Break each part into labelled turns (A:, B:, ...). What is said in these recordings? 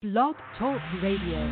A: Blog Talk Radio.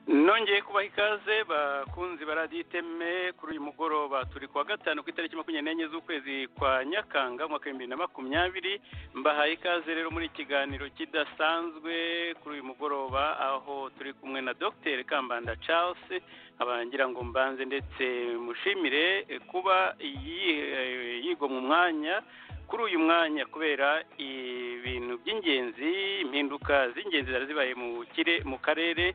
B: nongeye kubaha ikaze bakunzi ba radiyo iteme kuri uyu mugoroba turi kuwa gatanu ku itariki makumyabiri n'enye z'ukwezi kwa nyakanga umwaka w'ibihumbi bibiri na makumyabiri mbahaye ikaze rero muri ikiganiro kidasanzwe kuri uyu mugoroba aho turi kumwe na dr kambanda charles abangira ngo mbanze ndetse mushimire eh, kuba yi- eh, yigomwa umwanya kuri uyu mwanya kubera ibintu by'ingenzi impinduka z'ingenzi zari zibaye mu kire mu karere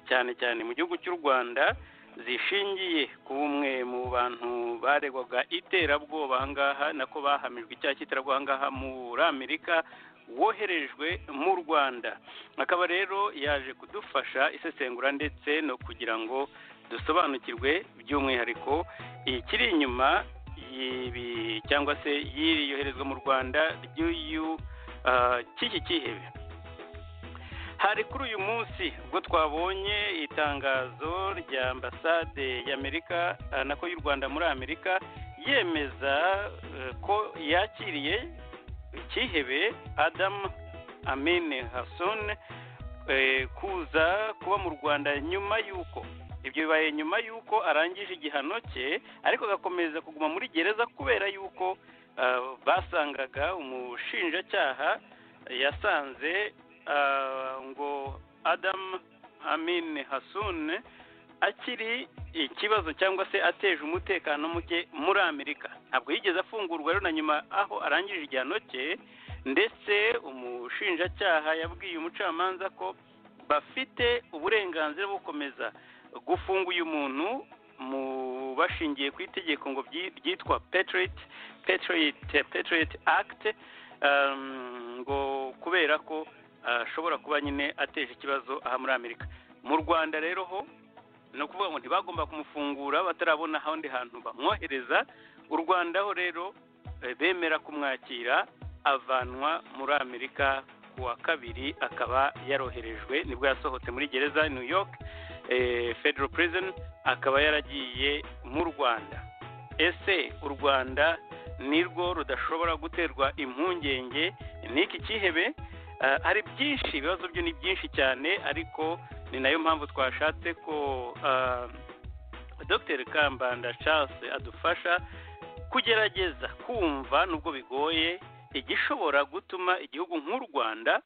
B: cyane cyane mu gihugu cy'u rwanda zishingiye ku bumwe mu bantu baregwaga iterabwoba ahangaha nako bahamijwe icyaha cy'iterabwoba ahangaha muri amerika woherejwe mu rwanda akaba rero yaje kudufasha isesengura ndetse no kugira ngo dusobanukirwe by'umwihariko ikiri inyuma y'ibi cyangwa se y'iri yoherezwa mu rwanda ry'uyu ah, cy'iki cyihebe hari kuri uyu munsi ubwo twabonye itangazo rya ambasade y'amerika ah, nako y'u rwanda muri amerika yemeza eh, ko yakiriye cyihebe adamu amine hason eh, kuza kuba mu rwanda nyuma y'uko ibyo bibaye nyuma y'uko arangije igihano cye ariko agakomeza kuguma muri gereza kubera y'uko ah, basangaga umushinjacyaha yasanze ah, ngo adam amin hasun akiri ikibazo cyangwa se ateje umutekano muke muri amerika ntabwo yigeze afungurwa rero na nyuma aho arangije igihano cye ndetse umushinjacyaha yabwiye umucamanza ko bafite uburenganzira bwo gukomeza gufunga uyu muntu mu bashingiye ku itegeko ngo byi- ryitwa petiriti petiriti petiriti akiti ngo kubera ko ah, ashobora kuba nyine ateje ikibazo aha muri amerika mu rwanda rero ho ni ukuvuga ngo ntibagomba kumufungura batarabona ahandi hantu bamwohereza u rwanda ho rero eh, bemera kumwakira avanwa muri amerika ku wa kabiri akaba yaroherejwe nibwo yasohotse muri gereza ya new york eh, federal prison akaba yaragiye mu rwanda ese u rwanda nirwo rudashobora guterwa impungenge n'iki cyihebe Ah, hari byinshi ibibazo byo ni byinshi cyane ariko ni nayo mpamvu twashatse ko ah, dr kambanda charles adufasha kugerageza kumva nubwo bigoye igishobora gutuma igihugu nk'u rwanda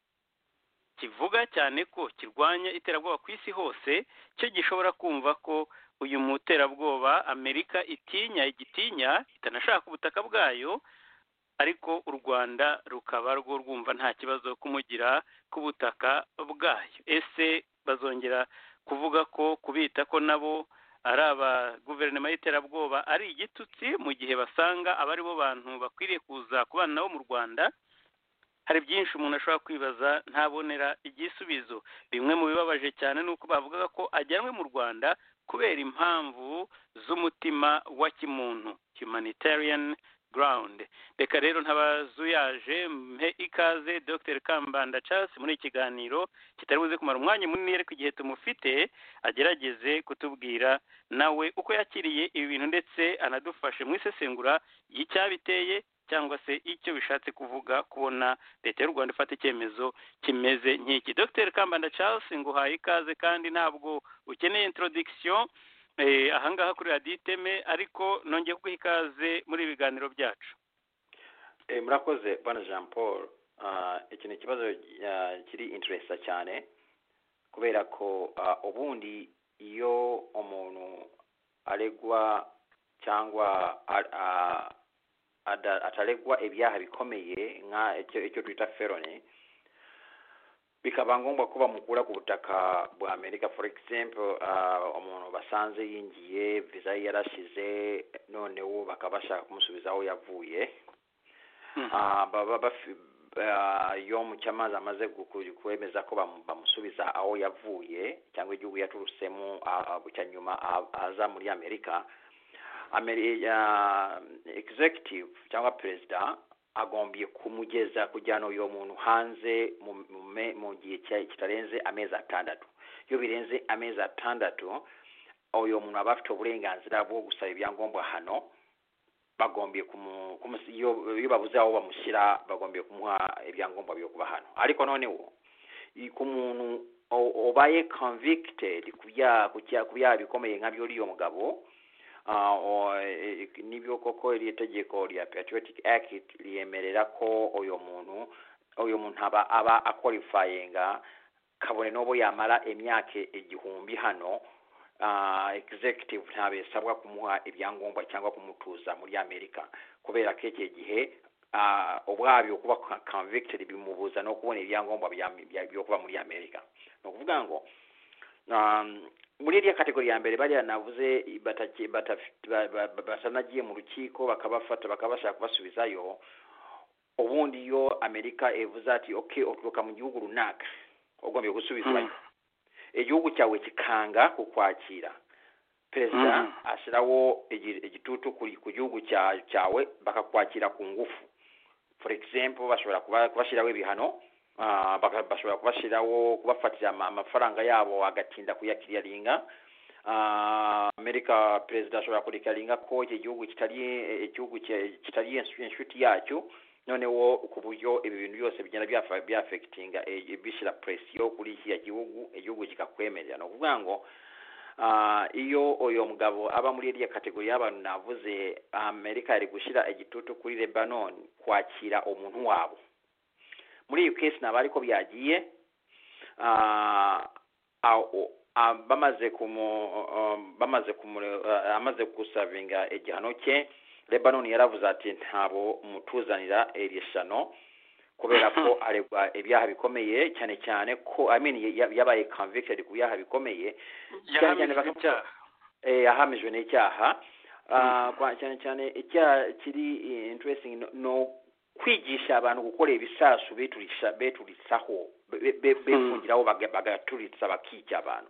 B: kivuga cyane ko kirwanya iterabwoba ku isi hose cyo gishobora kumva ko uyu muterabwoba amerika itinya igitinya itanashaka ubutaka bwayo ariko u rwanda rukaba rwo rwumva nta kibazo kumugira ku butaka bwayo ese bazongera kuvuga ko kubita ko nabo ari aba guverinoma y'iterabwoba ari igitutsi mu gihe basanga aba ari bo bantu bakwiriye kuza kubana nabo mu rwanda hari byinshi umuntu ashobora kwibaza ntabonera igisubizo bimwe mu bibabaje cyane ni uko bavugaga ko ajyanwe mu rwanda kubera impamvu z'umutima wa kimuntu humanitarian ground reka rero ntabazuyaje mhe ikaze dr kambanda charles muri iki kiganiro kitari buze kumara umwanya munini ariko igihe tumufite agerageze kutubwira nawe uko yakiriye ibi bintu ndetse anadufashe mu isesengura y'icyabiteye cyangwa se icyo bishatse kuvuga kubona leta y'u rwanda ifata icyemezo kimeze nk'iki dr kambanda charles nguhaye ikaze kandi ntabwo ukeneye introduction eh, ahangaha kuri radiyo iteme ariko nongeye kuguha ikaze muri ibi biganiro byacu
C: Eh, murakoze bwana jean paul Ah, iki ni ikibazo ah, kiri interesa cyane kubera ko ah, ubundi iyo umuntu aregwa cyangwa a- a- ada- ataregwa ibyaha bikomeye nka icyo icyo twita feloni bikaba ngombwa ko bamukura ku butaka bwa amerika for example ah, umuntu basanze yingiye viza ye yarashize noneho bakaba bashaka kumusubiza aho yavuye Ah, baba bafi- ah, iyo mucyamazi amaze guku- kwemeza ko bamu- bamusubiza aho yavuye cyangwa igihugu yaturutsemo ah, ah, cyanyuma ah, aza muri amerika Ameri- ah, executive cyangwa perezida agombye kumugeza kujyana uyo muntu hanze mu- mu me- mu gihe cya- kitarenze amezi atandatu iyo birenze amezi atandatu uyo muntu aba afite uburenganzira bwo gusaba ibyangombwa hano bagombye kumu kumu- iyo iyo babuze aho bamushyira bagombye kumuha ibyangombwa byo kuba hano ariko noneho i- ku muntu o- obaye convicted ku bya- ku cya- ku byaha bikomeye nka byo uriyo mugabo ah, o- e- e- nibyo koko iri tegeko rya patriotic act ryemerera ko uyo muntu uyo muntu aba aba aqualifyinga kabone n'ubu yamara imyaka igihumbi hano ah, executive ntabisabwa kumuha ibyangombwa cyangwa kumutuza muri amerika kubera ko iki gihe ah, ubwabyo kuba co- convicted bimubuza no kubona ibyangombwa bya- bya- byo kuba muri amerika ni ukuvuga ngo um, muri iriya kategori ya mbere bariya navuze bataki- bataf- ba- ba- ba- batanagiye mu rukiko bakabafata bakabashaka kubasubizayo ubundi iyo amerika ivuze ati okay uturuka mu gihugu runaka ugombye gusubizwayo igihugu cyawe kikanga kukwakira perezida
B: Mhm.
C: ashyiraho igi- igitutu kuri- ku gihugu cya- cyawe bakakwakira ku ngufu for example bashobora kuba- kubashyiraho ibihano ah, baka- bashobora kubashyiraho kubafatira ama- amafaranga yabo agatinda kuyakiriyaringa Ah, amerika perezida ashobora kurekaringa ko iki gihugu kitari eh, igihugu ki- kitari insu- inshuti yacyo noneho ku buryo ibi bintu byose bigenda byafa- byafekitinga eh, bishyira presiyo kuri kiriya gihugu igihugu kikakwemerera ni ukuvuga ngo ah, iyo uyu mugabo aba muri iriya kategori y'abantu navuze amerika yari gushyira igitutu kuri lebanon kwakira umuntu wabo muri iyo kesi naba ariko byagiye ah, aho- ah, bamaze kumu um, bamaze kumure- ah, amaze gusavinga igihano cye lebanon yaravuze ati ntabo mutuzanira iri shano kubera ko aregwa ibyaha bikomeye cyane cyane ko I mean, ya- yabaye convicted ku byaha bikomeye
B: yahamije
C: bakavuga-
B: ibyaha
C: eh, yahamijwe n'icyaha Ah, kwa- cyane cyane icyaha kiri eh, interesting no- no kwigisha abantu gukorera ibisasu beturisha beturisaho be- be- befungiraho baga- bagaturitsa bakica abantu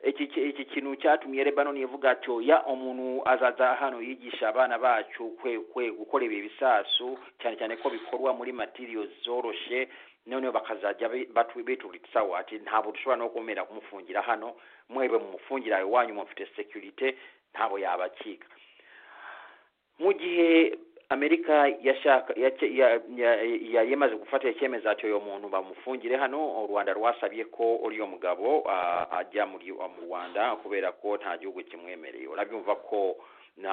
C: iki ki- iki kintu cyatumye lebanoni ivuga ati oya umuntu azaza hano yigisha abana bacu kwe kwe gukorera ibisasu cyane cyane ko bikorwa muri materials zoroshe noneho bakazajya be- batu- beturitsaho ati ntabwo dushobora no kumera kumufungira hano mwebwe mumufungira iwanyu mufite security ntabo yabakika mu gihe amerika yashaka yace- ya- ya- yari yamaze gufata icyemezo ati uyu muntu bamufungire hano u rwanda rwasabye ko uriya mugabo ah, ajya muri ah, mu rwanda kubera ko nta gihugu kimwemereye urabyumva ko na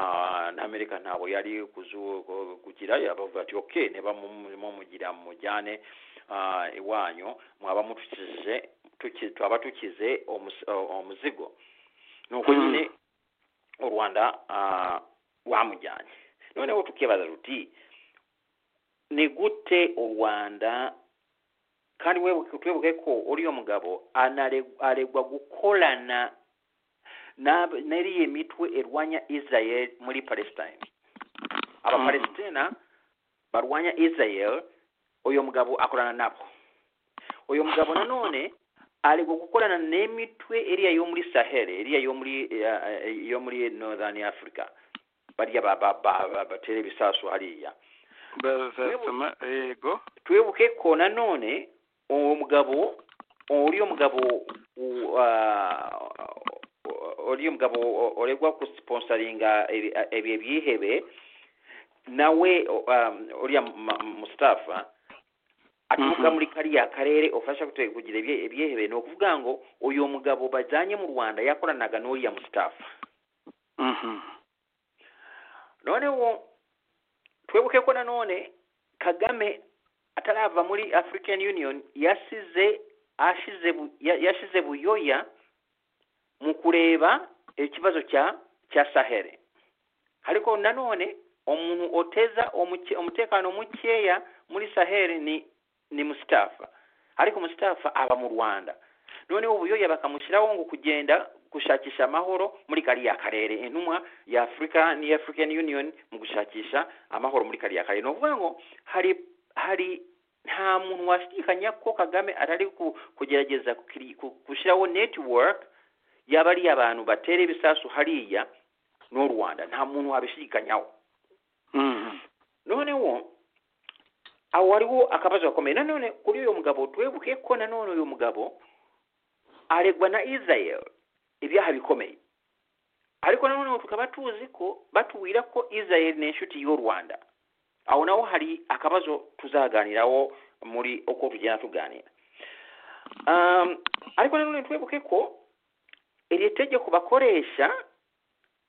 C: na amerika ntabwo yari kuzu- ku- kugira yabavuga ati ok niba mu- mumugira mujyane ah, iwanyu mwaba mutukije tuki- twaba tukize umusi- ah, umuzigo ni uko
B: Mhm.
C: nyine u rwanda ah, rwamujyanye noneho tukibaza ruti ni gute u rwanda kandi webuke- twibuke ko uriya mugabo anare- aregwa gukorana n'ab- n'iriya mitwe irwanya israel muri palestine abapalestina barwanya israel uyu mugabo akorana nabo uyu mugabo nanone aregwa gukorana n'imitwe iriya yo muri sahel iriya yo muri eh, eh, yo muri northern africa barya ba- ba- ba- ba- batera ibisasu hariya
B: bazasoma yego
C: twibuke ko nanone uwo mugabo uriya mugabo u- ah, uriya mugabo uregwa gusiponsaringa ibihe byihebe nawe um, uriya mu- mu- mustafa
B: Mhm.
C: aturuka muri kariya karere ufasha kutwe- kugira ibye- ibyihebe ni ukuvuga ngo uyu mugabo bajyanye mu rwanda yakoranaga n'uriya mustafa
B: Mhm.
C: noneho twebuke ko nanone kagame atarava muri african union yasize ashize bu- ya- yashize buyoya mu kureba ikibazo cya cya sahere ariko nanone umuntu oteza umuke- umutekano mukeya muri sahere ni ni mustafa ariko mustafa aba mu rwanda noneho ubuyoya bakamushyiraho ngo kugenda gushakisha amahoro muri kariya karere intumwa ya afurika ni african union mu gushakisha amahoro muri kariya karere ni ukuvuga ngo hari hari nta muntu washidikanya ko kagame atari ku- kugerageza kukiri- ku- gushyiraho network yaba ari abantu batera ibisasu hariya n'u rwanda nta muntu wabishidikanyaho
B: Mhm.
C: noneho aho hariho akabazo gakomeye nanone kuri uyu mugabo twebuke ko nanone uyu mugabo aregwa na israel ibyaha bikomeye ariko nanone tukaba tuzi ko batubwira ko israel ni inshuti y'u rwanda aho naho hari akabazo tuzaganiraho muri uko tugenda tuganira um, ariko nanone twebuke ko iri tegeko bakoresha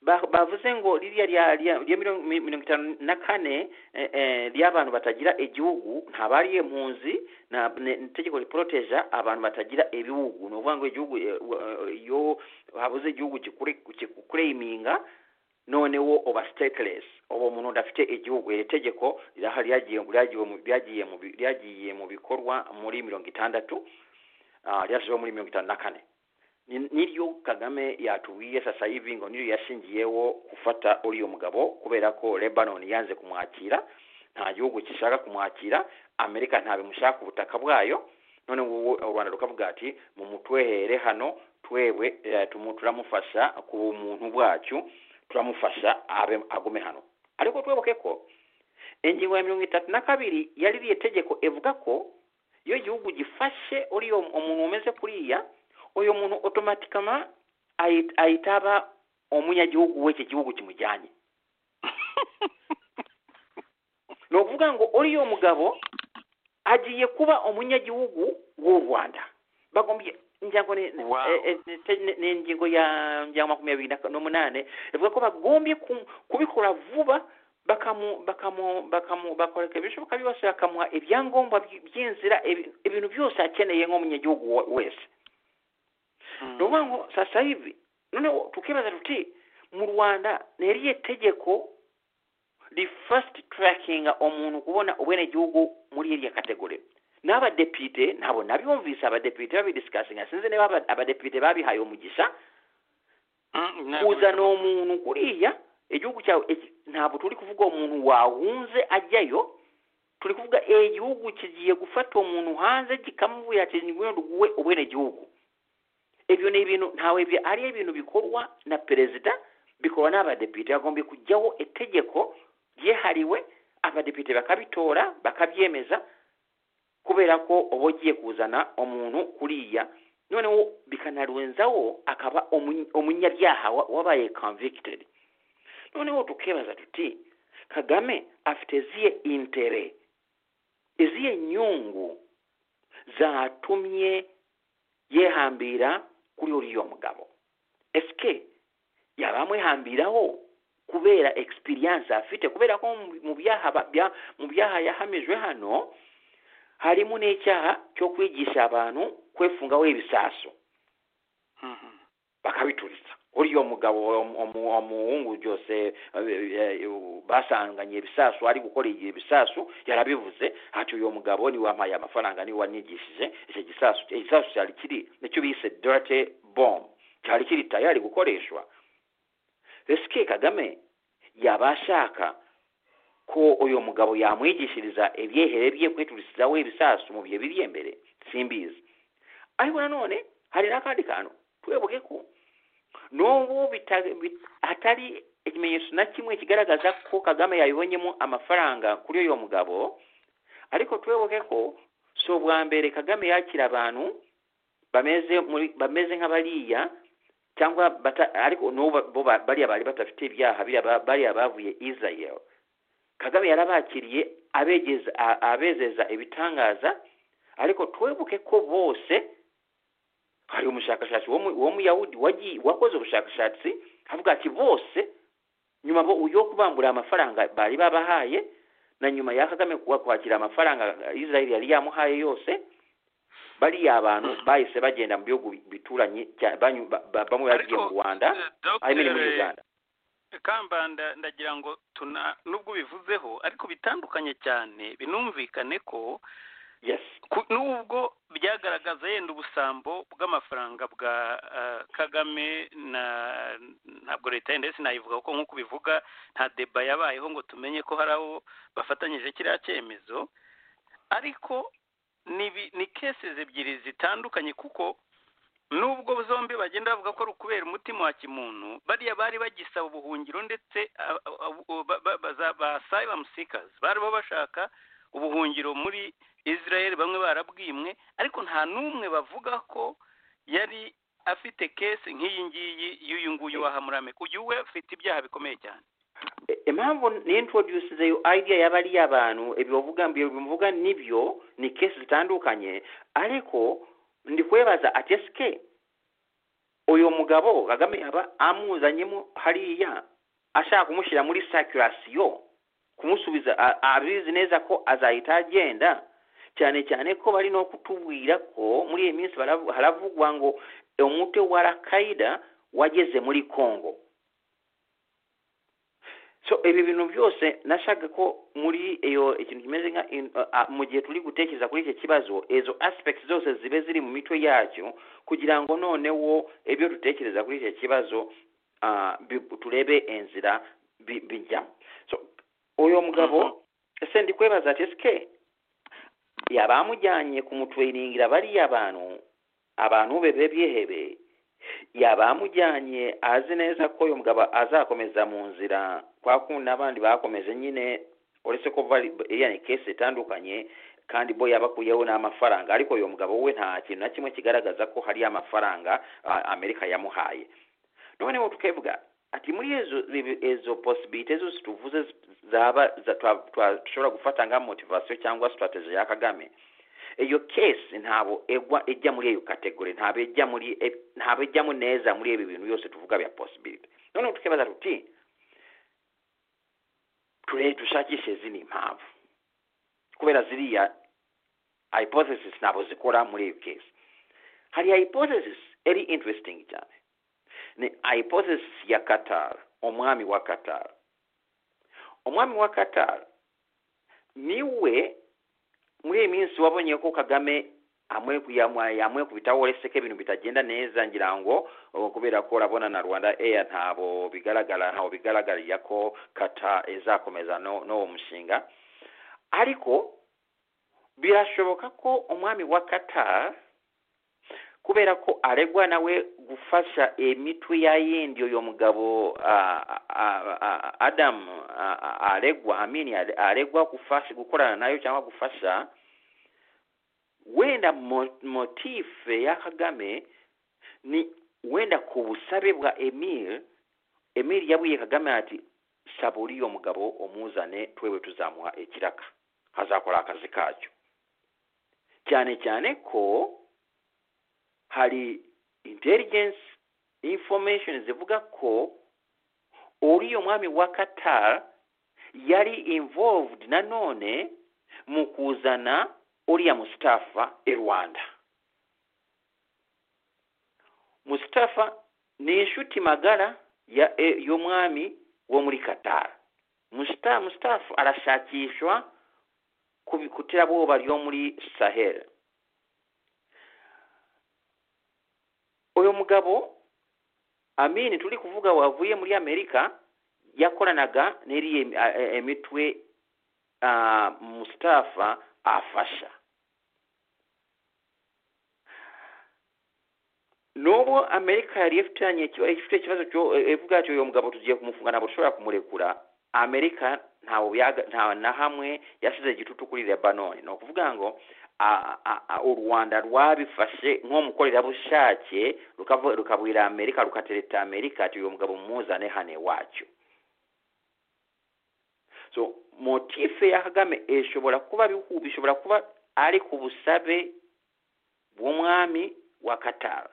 C: ba- bavuze ngo ririya rya rya- rya miliyoni mi- mirongo itanu na kane eh, eh, ry'abantu batagira igihugu ntabariye impunzi nta ne- itegeko riporoteja abantu batagira ibihugu ni ukuvuga ngo igihugu eh, wa- eh, iyo habuze igihugu kikure- kikureyiminga noneho uba sitekelesi uwo muntu udafite igihugu iri tegeko ryaha- ryagiye ryagiye mu- ryagiye mu bi- ryagiye mu bikorwa muri mirongo itandatu ah, ryashyizweho muri mirongo itanu na kane Ni- niryo kagame yatubwiye sasa hivi ngo niryo yashingiyeho gufata uriya mugabo kubera ko lebanon yanze kumwakira nta gihugu gishaka kumwakira amerika ntabimushaka ubutaka bwayo none ngubu u rwanda rukavuga ati mumutwehere hano twebwe eh, tumu- turamufasha ku bumuntu bwacu turamufasha abe agume hano ariko twebuke ko ingingo ya mirongo itatu na kabiri yari iriye tegeko ivuga ko iyo igihugu gifashe uriya umuntu umeze kuriya uyu muntu otomatikama ayi- ahita aba umunyagihugu w'iki gihugu kimujyanye ni ukuvuga ngo uriya mugabo agiye kuba umunyagihugu w'u rwanda bagombye ingingo ni ni-
B: Wow.
C: eh, eh, ni- te- ni- ni ingingo ya ngira makumyabiri na- n'umunane ivuga ko bagombye ku- kubikora vuba bakamu bakamu bakamu bakoreka ibishoboka byose bakamuha ibyangombwa by- by'inzira ibi- ibintu byose akeneye nk'umunyagihugu wa- wese ni ukuvuga ngo sasa hivi noneho tukibaza tuti mu rwanda ni irihe tegeko rifasiti turakinga umuntu kubona ubwenegihugu muri iriya kategori n'abadepite nabo nabiyumvise abadepite babidisikasinga sinzi niba aba- abadepite babihaye umugisha
B: Mhm, ntabwo
C: kuzana uwo muntu kuriya igihugu cyawe iki- ntabwo turi kuvuga uwo muntu wahunze ajyayo turi kuvuga igihugu kigiye gufata uwo muntu hanze kikamuvuye ati ngwino duguwe ubwenegihugu ibyo ni ibintu ntawe bi- ari ibintu bikorwa na perezida bikorwa n'abadepite bagomba kujyaho itegeko ryihariwe abadepite bakabitora bakabyemeza kubera ko uba ugiye kuzana umuntu kuriya noneho bikanarenzaho akaba umu- umunyabyaha wa- wabaye convicted noneho tukibaza tuti kagame afite ziye intere izihe nyungu zatumye yehambira kuri uriya mugabo esike yaba amwihambiraho kubera experience afite kubera ko mu- mu byaha ba- bya- mu byaha yahamijwe hano harimo n'icyaha cyo kwigisha abantu kwefungaho ibisasu
B: Mhm.
C: bakabituritsa uriya mugabo umu- umu- umuhungu byose basanganye ibisasu ari gukora igihe ibisasu yarabivuze ati uyu mugabo niwe wampaye amafaranga niwe wanyigishije icyo gisasu igisasu cyari kiri nicyo bise dirty bomb cyari kiri tayari gukoreshwa resike kagame yaba ashaka ko uyu mugabo yamwigishiriza ibyehere bye kwiturizaho ibisasu mu bihe biri imbere simbizi ariko nanone hari n'akandi kantu twebuke ko n'ubu bita- bit- hatari ikimenyetso na kimwe kigaragaza ko kagame yabibonyemo amafaranga kuri uyu mugabo ariko tuyoboke ko si ubwa mbere kagame yakira abantu bameze muri bameze nk'abariya cyangwa bata- ariko n'ubu bo ba- bariya bari badafite ibyaha biriya ba- bariya bavuye israel kagame yarabakiriye abegeza a- abezeza ibitangaza ariko twebuke ko bose hari umushakashatsi wo mu- wo muyahudi wagiye wakoze ubushakashatsi avuga ati bose nyuma bo yo kubambura amafaranga bari babahaye na nyuma ya kagame kuba kwakira amafaranga israel yari yamuhaye yose bariya abantu bahise bagenda mu bihugu bituranye cya- banyu- ba- ba- bamwe bagiye mu rwanda
B: eh, Dr.
C: I mean muri uganda
B: kambanda ndagira ngo tuna nubwo bivuzeho ariko bitandukanye cyane binumvikane ko
C: yes
B: ku- nubwo byagaragaza yenda ubusambo bw'amafaranga bwa ah, kagame na ntabwo leta yenda yose nayivuga kuko nk'uko bivuga nta deba yabayeho ngo tumenye ko hari abo bafatanyije kiriya cyemezo ariko ni bi- ni cases ebyiri zitandukanye kuko nubwo zombi bagenda bavuga ko ari ukubera umutima wa kimuntu bariya bari bagisaba ubuhungiro ndetse ah, ah, ah, ba- ba- baza- ba asylum seekers bari bo bashaka ubuhungiro muri israel bamwe barabwimwe ariko nta n'umwe bavuga ko yari afite kesi nk'iyi ngiyi y'uyu nguyu wahamurame uyu we afite ibyaha bikomeye cyane
C: impamvu nintroduce iyo idea y'abariya abantu ibyo bavuga ibyo bimuvuga nibyo ni kesi zitandukanye ariko ndi kwebaza ati esike uyu mugabo kagame yaba amuzanyemo hariya ashaka kumushyira muri sakirasiyo kumusubiza a- abizi neza ko azahita agenda cyane cyane ko bari no kutubwira ko muri iyi minsi baravu- haravugwa ngo umutwe wa rakayida wageze muri kongo so ibi bintu byose nashaka ko muri iyo ikintu kimeze nka in- a- a- mu gihe turi gutekereza kuri iki kibazo izo aspects zose zibe ziri mu mitwe yacyo kugira ngo noneho ibyo dutekereza kuri iki kibazo ah, bi- turebe inzira bi- bijyamo so uyu mugabo ese ndi kwebaza ati esike yaba amujyanye kumutwiringira bariya bantu abantu be be bihebe yaba amujyanye azi neza ko uyu mugabo azakomeza mu nzira kwa kundi n'abandi bakomeje nyine uretse ko bari iriya ni kesi itandukanye kandi bo yabakuyeho n'amafaranga ariko uyu mugabo we nta kintu na kimwe kigaragaza ko hari amafaranga ah, amerika yamuhaye noneho tukevuga ati muri ezo ibi- ezo posibite zose tuvuze zaba za- twa- twa- dushobora gufata nka motivasiyo cyangwa sitrategi ya kagame iyo kesi ntabwo egwa ijya muri iyo kategori ntabwo ijya muri e- ntabwo ijyamo neza muri ibi bintu byose tuvuga bya posibilite noneho tukibaza tuti ture dushakishe zino impamvu kubera ziriya hypothesis ntabwo zikora muri iyo kesi hari hypothesis eri interesting cyane ni hypothesis ya qatar umwami wa qatar umwami wa qatar niwe muri iyi minsi wabonye ko kagame amwe yamwekubitaho uretse ko ibintu bitagenda neza ngira ngo uh, kubera ko urabona na rwanda eya ntabo bigaragara ntawo bigaragarira ko kata izakomeza no- n'uwo mushinga ariko birashoboka ko umwami wa qatar kubera ko aregwa nawe gufasha imitwe ya yindi uyu mugabo ah, ah, ah, adam ah, ah, aregwa amini are- aregwa gufasha gukorana nayo cyangwa gufasha wenda mo- motife ya kagame ni wenda ku busabe bwa emil emil yabwiye kagame ati saba uriyo mugabo umuzane twewe tuzamuha ikiraka hazakora akazi kacyo cyane cyane ko hari intelligence information zivuga ko uriyo mwami wa qatar yari involved nanone mu kuzana uriya mustafa i rwanda mustafa ni inshuti magara ya e, y'umwami wo muri qatar Musta, mustafa arashakishwa ku bi- ku terabwoba ryo muri sahel uyu mugabo amini turi kuvuga wavuye muri amerika yakoranaga n'iriya eh, eh, imitwe ah, mustafa afasha n'ubu amerika yari ifitanye ikiba- ifite ikibazo cyo- eh, ivuga ati uyu mugabo tugiye kumufunga ntabwo dushobora kumurekura amerika ntawe yaga- nta na hamwe yashyize igitutu kuri lebanoni ni ukuvuga ngo a- a- a- u rwanda rwabifashe nk'umukorerabushake rukavu- rukabwira amerika rukatereta amerika ati uyu mugabo muzane hano iwacu so motife ya kagame ishobora kuba bihu- bishobora kuba ari ku busabe bw'umwami wa katara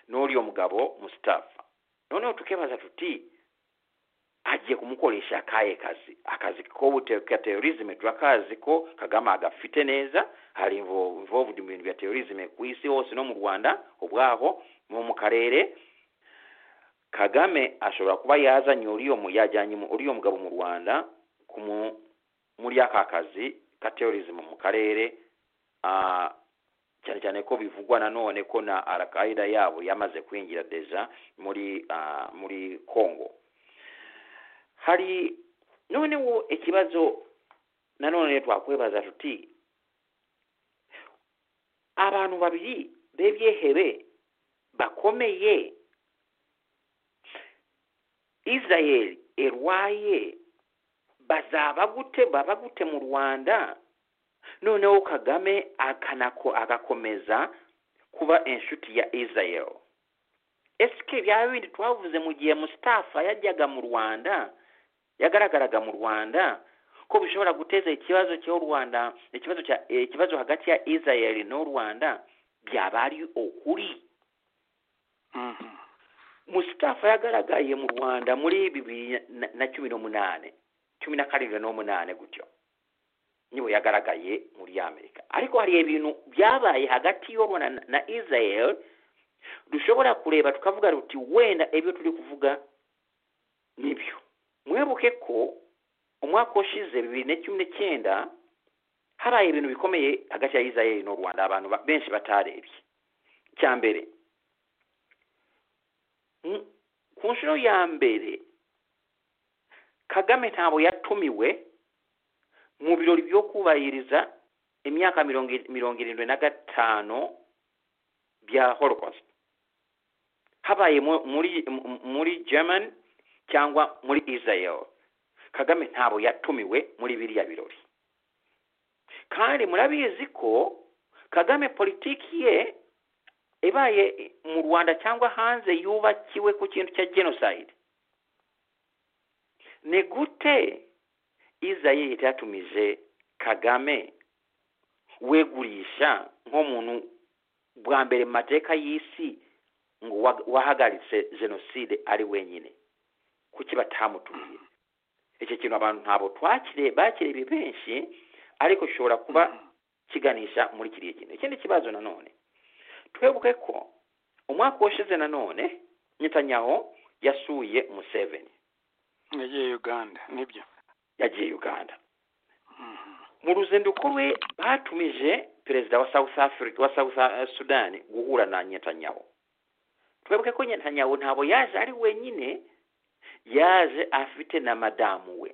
C: n'uriya mugabo mustafa noneho tukibaza tuti agiye kumukoresha akahe kazi akazi ko bute- ka terorisme turakazi ko kagame agafite neza hari invo- involved mu bintu bya terorisme ku isi hose no mu rwanda ubwaho no mu karere kagame ashobora kuba yazanye uriyo mu- yajyanye mu- uriyo mugabo mu rwanda kumu- muri aka kazi ka terorisme mu karere ah, cyane cyane ko bivugwa nanone ko na alkaida yabo yamaze kwinjira deja muri ah, muri congo hari noneho ikibazo nanone twakwibaza tuti abantu babiri bebyehebe bakomeye isirayeli erwaye bazaba gute baba gute mu rwanda noneho kagame akanako agakomeza kuba inshuti ya isirayeli esike bya bindi twavuze mu gihe musitafa yajyaga mu rwanda yagaragaraga mu rwanda ko bishobora guteza ikibazo cyo rwanda ikibazo cya eh, ikibazo hagati ya isirayeli n'u rwanda byaba ari ukuri
B: Mhm.
C: musitafa yagaragaye mu rwanda muri bibiri na- na cumi n'umunane cumi na karindwi n'umunane gutyo niwe yagaragaye muri amerika ariko hari ibintu byabaye hagati y'u rwanda na- na israel dushobora kureba tukavuga ruti wenda ibyo turi kuvuga nibyo mwibuke ko umwaka ushize bibiri na cumi n'icyenda haraye ibintu bikomeye hagati ya israel n'u rwanda abantu ba- benshi batarebye cya mbere Mm, ku nshuro ya mbere kagame ntabwo yatumiwe mu birori byo kubahiriza imyaka mirongo i- mirongo irindwi na gatanu bya holocaust habaye mu- muri mu- muri german cyangwa muri israel kagame ntabwo yatumiwe muri biriya birori kandi murabizi ko kagame politiki ye ibaye mu rwanda cyangwa hanze yubakiwe ku kintu cya genocide ni gute israel yatumije kagame wegurisha nk'umuntu bwa mbere mu mateka y'isi ngo wa- wahagaritse jenoside ari wenyine kuki batamutumiye icyo kintu abantu ntabwo twakire bakirebe benshi ariko gishobora kuba kiganisha muri kiriya kintu ikindi kibazo nanone twebuke ko umwaka washize nanone netanyahu yasuye museveni
B: yagiye uganda nibyo
C: yagiye uganda
B: Mhm.
C: mu ruzinduko rwe batumije perezida wa south africa wa south eh, sudan guhura na netanyahu twebuke ko netanyahu ntabwo yaje ari wenyine yaje afite na madamu we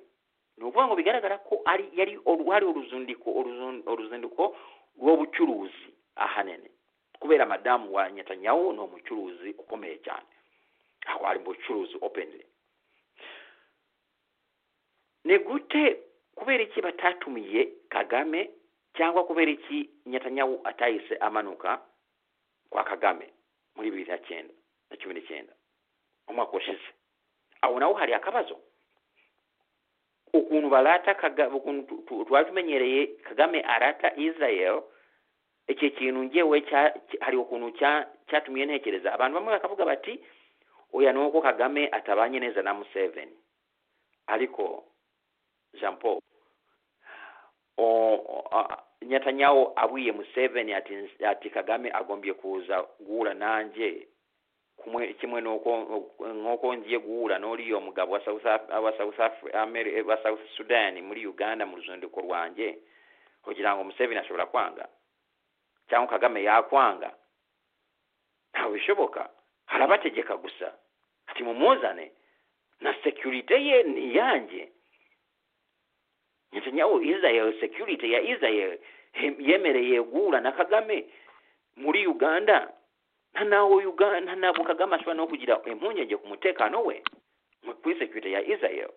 C: ni ukuvuga ngo bigaragara ko ari yari oru- hari uruzindiko uruzun- uruzinduko rw'ubucuruzi ahanini kubera madamu wa netanyahu ni umucuruzi ukomeye cyane aho ari mu bucuruzi openly ni gute kubera iki batatumiye kagame cyangwa kubera iki nyatanyahu atahise amanuka kwa kagame muri bibiri na cyenda na cumi n'icyenda umwaka ushize aho naho hari akabazo ukuntu barata kagame ukuntu tu- tu- twari tumenyereye kagame arata israel icyo kintu ngewe cya- cya- hari ukuntu cya- cyatumye ntekereza abantu bamwe bakavuga bati oya ni uko kagame atabanye neza na museveni ariko jean paul o, a, nyatanyahu abwiye museveni ati, ati kagame agombye kuza guhura nanjye kumwe kimwe n'uko nk'uko ngiye guhura n'uriya mugabo wa south, Af- wa south, Af- Ameri- wa south sudan muri uganda mu ruzinduko rwanjye kugira ngo museveni ashobora kwanga cyangwa kagame yakwanga ntabwo bishoboka harabategeka gusa ati mumuzane na security ye ni iyanjye netanyahu israel security ya israel he- yemereye guhura na kagame muri uganda nta nawe Uga- nta ntabwo kagame ashobora no kugira impungenge ku mutekano we mu- kuri sekirite ya israel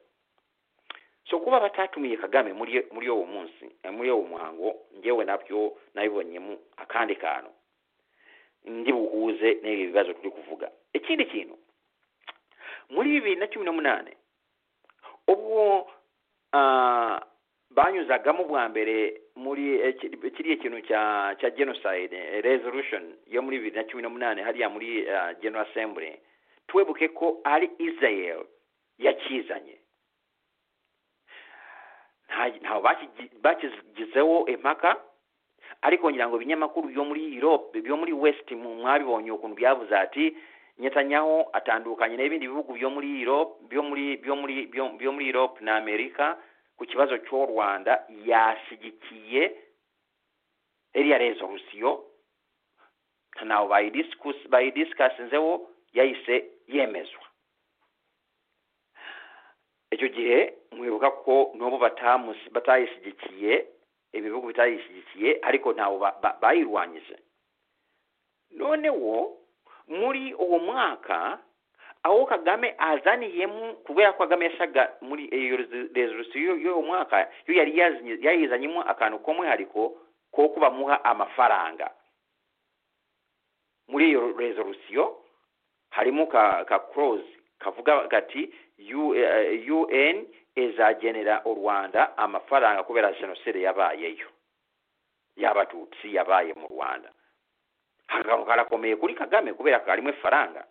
C: so kuba batatumiye kagame muri muri uwo munsi eh, muri uwo muhango ngewe nabyo nabibonyemo akandi kantu ndi buhuze n'ibi bibazo turi kuvuga ikindi kintu muri bibiri na cumi n'umunani ubwo ah, banyuzagamo bwa mbere muri eh, kiri- kiriya kintu cya cya genocide eh, resolution yo muri bibiri na cumi n'umunani hariya muri ah, general assembly twebuke ko ari israel yakizanye nta- ntawe bakigi- bakigizeho impaka ariko ngira ngo ibinyamakuru byo muri europe byo muri west mu- mwabibonye ukuntu byavuze ati netanyahu atandukanye n'ibindi bihugu byo muri europe byo muri byo muri byo- byo muri europe na amerika ku kibazo cy'u rwanda yashyigikiye iriya resolusiyo nta nawe bayidiskus- bayidiskasinzeho yahise yemezwa icyo gihe mwibuka ko n'ubu batamusi- batayishyigikiye ibihugu bitayishyigikiye ariko ntawe ba- ba- bayirwanyije noneho muri uwo mwaka aho kagame azaniyemo kubera ko kagame yasaga muri iyo rezo- resolusiyo y'uwo mwaka yo yari yazinye- yayizanyemo akantu k'umwihariko ko kubamuha amafaranga muri iyo resolusiyo harimo ka ka clause kavuga gati "U- eh, un izagenera u rwanda amafaranga kubera jenoside yabayeyo y'abatutsi yabaye mu rwanda hakago karakomeye kuri kagame kubera ko harimo ifaranga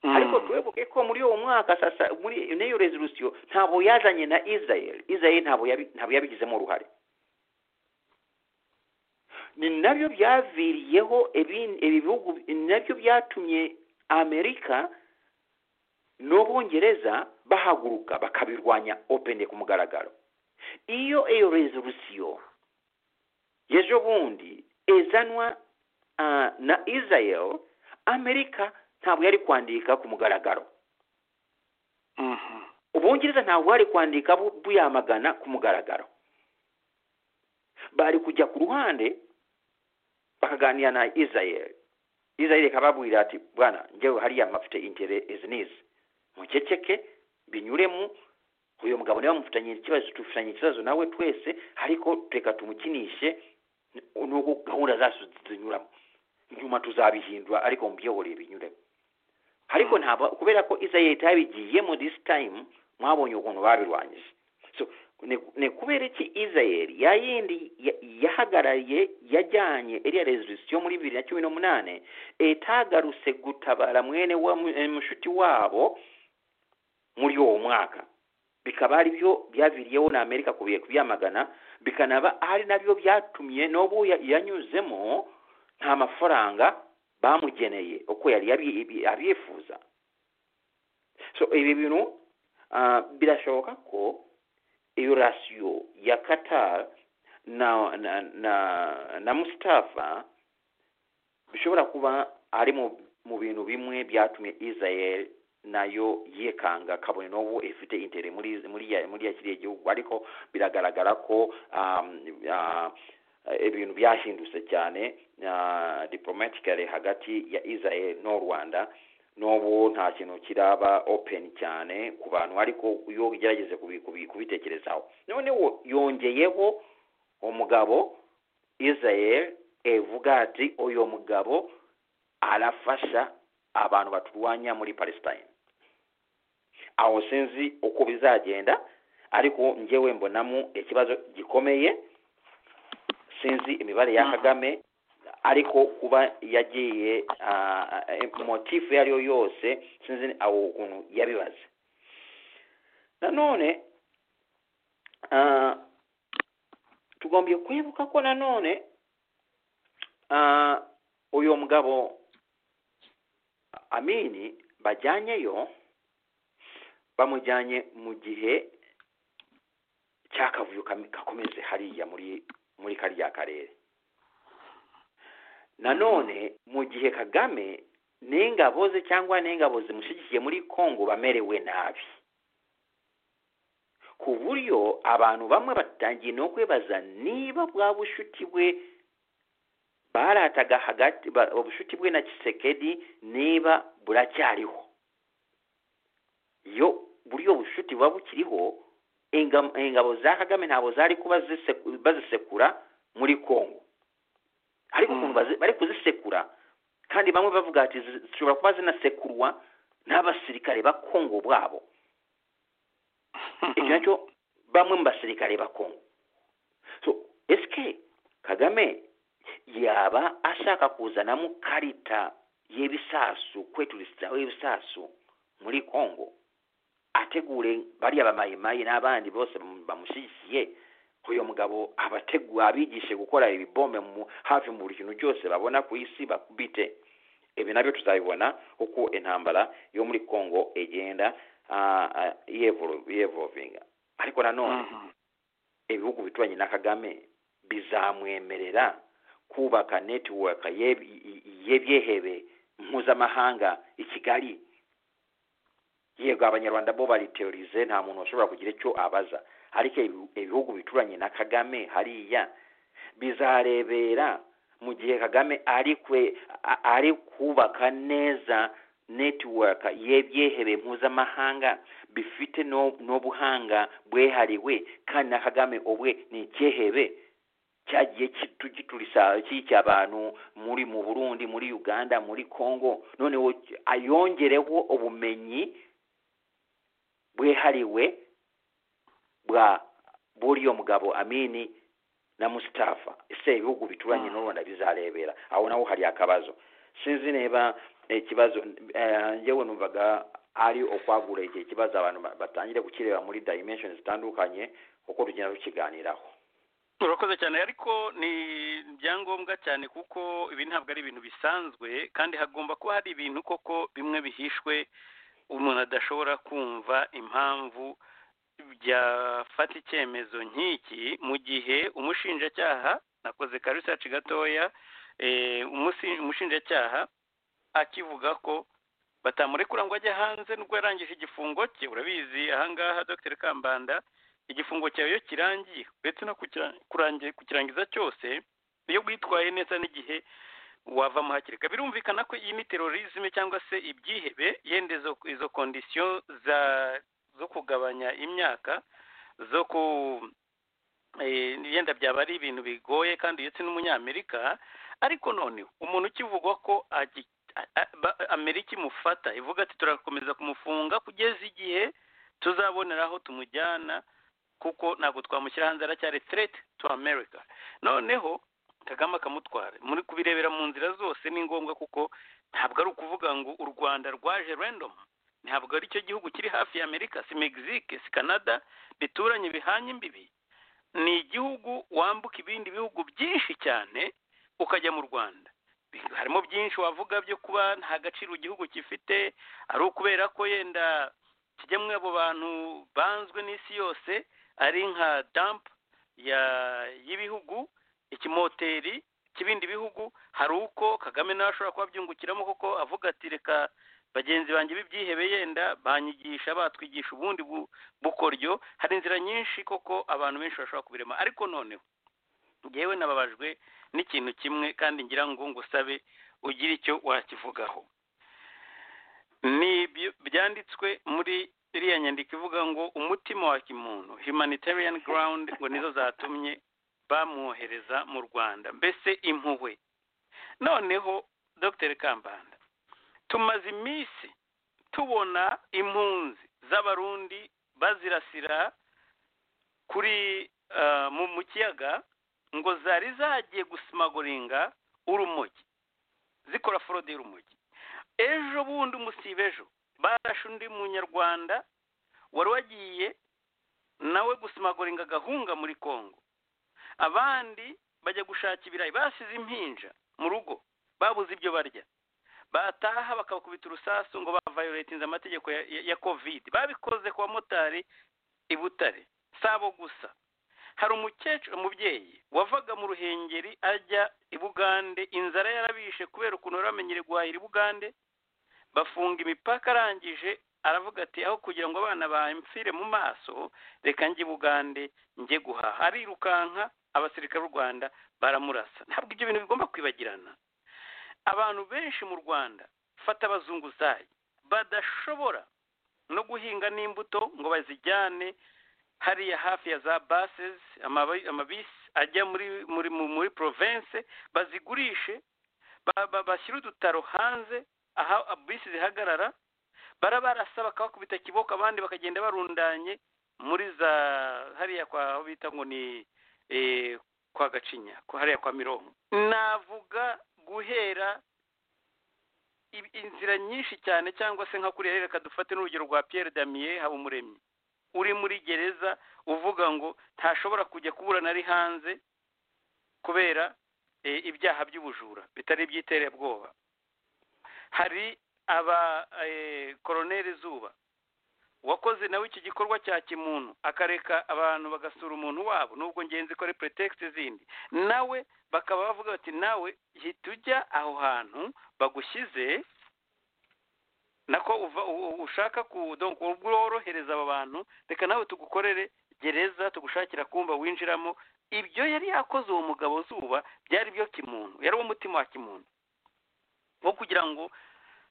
C: ariko twebuke ko muri uwo mwaka sasa muri n'iyo resolusiyo ntabwo yazanye na israel israel ntabwo yabi- ntabwo yabigizemo uruhare ni nabyo byaviriyeho ibindi- ibi bihugu ni nabyo byatumye amerika n'ubwongereza bahaguruka bakabirwanya opene ku mugaragaro iyo iyo resolusiyo y'ejo bundi izanwa ah, na israel amerika ntabwo yari kwandika ku mugaragaro ubwongereza ntabwo bari kwandika bu- buyamagana ku mugaragaro bari kujya ku ruhande bakaganira na israel israel ikababwira ati bwana ngewe hariya mafite intere izinizi mukeceke binyuremo uyu mugabo niba mufitanye ikibazo tufitanye ikibazo nawe twese ariko reka tumukinishe n'uko gahunda zacu zinyuramo nyuma tuzabihindura ariko mubyihoreye binyuremo ariko ntabwo kubera ko israel itabigiyemo this time mwabonye ukuntu babirwanyije so ni ni kubera iki israel ya yindi ya- yahagarariye yajyanye iriya resolusiyo muri bibiri na cumi n'umunani itagarutse gutabara mwene wa mu- eh, mushuti wabo muri uwo mwaka bikaba ari byo byaviriyeho na amerika kubiye kubyamagana bikanaba ari nabyo byatumye n'ubu ya- yanyuzemo nta mafaranga bamugeneye uko yari yabi- ibi- abyifuza so ibi bintu ah, birashoboka ko iyo rasiyo ya qatar na na na, na mustafa bishobora kuba ari mu mu bintu bimwe byatumye israel nayo yikanga kabone n'ubu ifite intere muri muri ya- muri ya kiriya gihugu ariko biragaragara ko um, ah, ibintu byahindutse cyane uh, diplomatically hagati ya israel n'u rwanda n'ubu nta kintu kiraba open cyane ku bantu ariko iyo ugerageze kubi- kubi- kubitekerezaho noneho yongeyeho umugabo israel evuga ati uyu mugabo arafasha abantu baturwanya muri palestine aho sinzi uko bizagenda ariko ngewe mbonamo ikibazo gikomeye sinzi imibare ya
B: Mhm.
C: kagame ariko kuba yagiye ah, eh, motifu iyo ari yo yose sinzi aho ukuntu yabibaze nanone ah, tugombye kwibuka ko nanone ah, uyu mugabo amini bajyanyeyo bamujyanye mu gihe cy'akavuyo kami- gakomeze hariya muri muri kariya karere nanone mu gihe kagame n'ingabo ze cyangwa n'ingabo zimushyigikiye muri kongo bamerewe nabi ku buryo abantu bamwe batangiye no kwibaza niba bwa bushuti bwe barataga hagati ba- ubushuti bwe na kisekedi niba buracyariho iyo buriya bushuti buba bukiriho inga- ingabo za kagame ntabwo zari kuba ziseku- bazisekura muri kongo ariko
B: Mm.
C: ukuntu bazi- bari kuzisekura kandi bamwe bavuga ati "Zi- zishobora kuba zinasekurwa n'abasirikare ba kongo bwabo icyo nacyo bamwe mu basirikare ba kongo so esike kagame yaba ashaka kuzanamo karita y'ibisasu kweturisitaho ibisasu muri kongo ategure bariya bamayimayi n'abandi bose bamu- bamushyigikiye uyu mugabo abategu abigishe gukora ibibombe mu hafi mu buri kintu cyose babona ku isi bakubite ibi nabyo tuzabibona uko intambara yo muri kongo igenda ah, ah, yevolu- yevolvinga ariko nanone ibihugu bituranye na kagame bizamwemerera kubaka netiwaka y'eb- i- i- y'ibyehebe mpuzamahanga i kigali yego abanyarwanda bo bariterorize nta muntu washobora kugira icyo abaza ariko ibi- ibihugu bituranye na kagame hariya bizarebera mu gihe kagame ari kwe a- ari kubaka neza netiwaka y'ebyehebe mpuzamahanga bifite no- n'obuhanga bwehariwe kandi na kagame obwe ni icyehebe cyagiye kitu- giturisa cyicya abantu muri mu burundi muri uganda muri congo noneho cy- ayongereho ubumenyi bwehariwe bwa buriyo mugabo amini na mustafa ese ibihugu bituranye
B: Mm.
C: n'u rwanda bizarebera aho naho hari akabazo sinzi niba ikibazo eh, njyewe numvaga ari ukwagura igihe kibazo abantu ba- batangire gukireba muri dimension zitandukanye uko tugenda tukiganiraho
B: urakoze cyane ariko ni ibyangombwa cyane kuko ibi ntabwo ari ibintu bisanzwe kandi hagomba kuba hari ibintu koko bimwe bihishwe umuntu adashobora kumva impamvu byafata icyemezo nk'iki mu gihe umushinjacyaha nakoze ka research gatoya eh, umusi- umushinjacyaha akivuga ko batamurekura ngo ajye hanze nubwo yarangije igifungo cye urabizi ahangaha dr kambanda igifungo cyawe iyo kirangiye uretse no kukira- kurangi- kukirangiza cyose iyo witwaye neza n'igihe wavamo hakiri kare birumvikana ko iyi ni terorisme cyangwa se ibyihebe yenda izo, izo kondisiyo za zo kugabanya imyaka zo ku eh, yenda byaba ari ibintu bigoye kandi ndetse n'umunyamerika ariko none umuntu ukivugwa ko agi- a- a- ba- amerika imufata ivuga ati turakomeza kumufunga kugeza igihe tuzabonera aho tumujyana kuko ntabwo twamushyira hanze aracyari threat to america noneho kagame akamutwara muri kubirebera mu nzira zose ni ngombwa kuko ntabwo ari ukuvuga ngo u rwanda rwaje random ntabwo ari cyo gihugu kiri hafi ya amerika si mexique si canada bituranye bihanye imbibi ni igihugu wambuka ibindi bihugu byinshi cyane ukajya mu rwanda Bi- harimo byinshi wavuga byo kuba nta gaciro igihugu gifite ari ukubera ko yenda kijyamwe abo bantu banzwe n'isi yose ari nka damp ya y'ibihugu ikimoteri cy'ibindi bihugu hari uko kagame nawe ashobora kuba abyungukiramo kuko avuga ati reka bagenzi banjye b'ibyihebe yenda banyigisha batwigisha ubundi bu- bukoryo hari inzira nyinshi koko abantu benshi bashobora kubirema ariko noneho ngewe nababajwe n'ikintu kimwe kandi ngira ngo ngusabe ugire icyo wakivugaho ni ibyo- byanditswe muri iriya nyandiko ivuga ngo umutima wa kimuntu humanitarian ground ngo nizo zatumye bamwohereza mu rwanda mbese impuhwe noneho dr kambanda tumaze iminsi tubona impunzi z'abarundi bazirasira kuri ah, mu mu kiyaga ngo zari zagiye gusimagoringa urumogi zikora forode y'urumogi ejo bundi umusiba ejo barashe undi munyarwanda wari wagiye nawe gusimagoringa agahunga muri kongo abandi bajya gushaka ibirayi basize impinja mu rugo babuze ibyo barya bataha bakabakubita urusasu ngo bavayoletinze amategeko ya, ya, ya covid babikoze ku bamotari i butare sabo gusa hari umukecuru umubyeyi wavaga mu ruhengeri ajya i bugande inzara yarabishe kubera ukuntu bari bamenyereye guhahira i bugande bafunga imipaka arangije aravuga ati aho kugira ngo abana bampfire mu maso reka njye i bugande njye guhaha arirukanka abasirikare b'u rwanda baramurasa ntabwo ibyo bintu bigomba kwibagirana abantu benshi mu rwanda fata abazunguzayi badashobora no guhinga n'imbuto ngo bazijyane hariya hafi ya za basesi amabisi ajya muri muri muri porovense bazigurishe bashyire udutaro hanze aho bisi zihagarara barabarasa bakabakubita kiboko abandi bakagenda barundanye muri za hariya kwa aho bita ngo ni kwa gacinya hariya kwa mirongo navuga guhera inzira nyinshi cyane cyangwa se nka kuriya reka dufate n'urugero rwa piyeri damiye haba umuremyi uri muri gereza uvuga ngo ntashobora kujya kuburana ari hanze kubera ibyaha by'ubujura bitari iby'iterabwoba hari aba koroneri zuba wakoze nawe iki gikorwa cya kimuntu akareka abantu bagasura umuntu wabo nubwo ngenzi ko ari pretekisi zindi nawe bakaba bavuga bati nawe hita ujya aho hantu bagushyize nako ushaka worohereza aba bantu reka nawe tugukorere gereza tugushakira kumba winjiramo ibyo yari yakoze uwo mugabo zuba byari byo kimuntu yari umutima wa kimuntu wo kugira ngo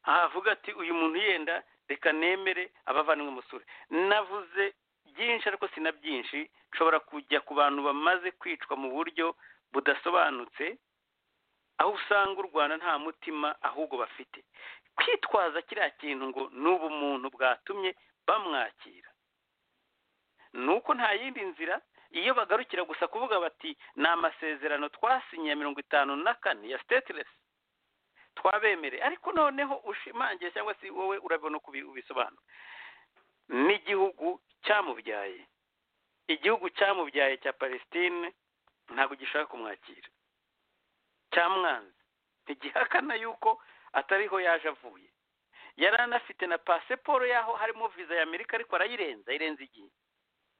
B: ahavuga ati uyu muntu yenda reka nemere abavandimwe musore navuze byinshi ariko si na byinshi nshobora kujya ku bantu bamaze kwicwa mu buryo budasobanutse aho usanga u rwanda nta mutima ahubwo bafite kwitwaza kiriya kintu ngo ni ubumuntu bwatumye bamwakira ni uko nta yindi nzira iyo bagarukira gusa kuvuga bati ni amasezerano twasinye ya mirongo itanu na kane ya sitetiresi twabemereye ariko noneho ushimangiye cyangwa se wowe urabona uko ubisobanura n'igihugu cyamubyaye igihugu cyamubyaye cya palestine ntabwo gishaka kumwakira cyamwanze ntigihakana yuko atariho yaje avuye yari anafite na pasiporo y'aho harimo viza y'amerika ariko arayirenza irenze igihe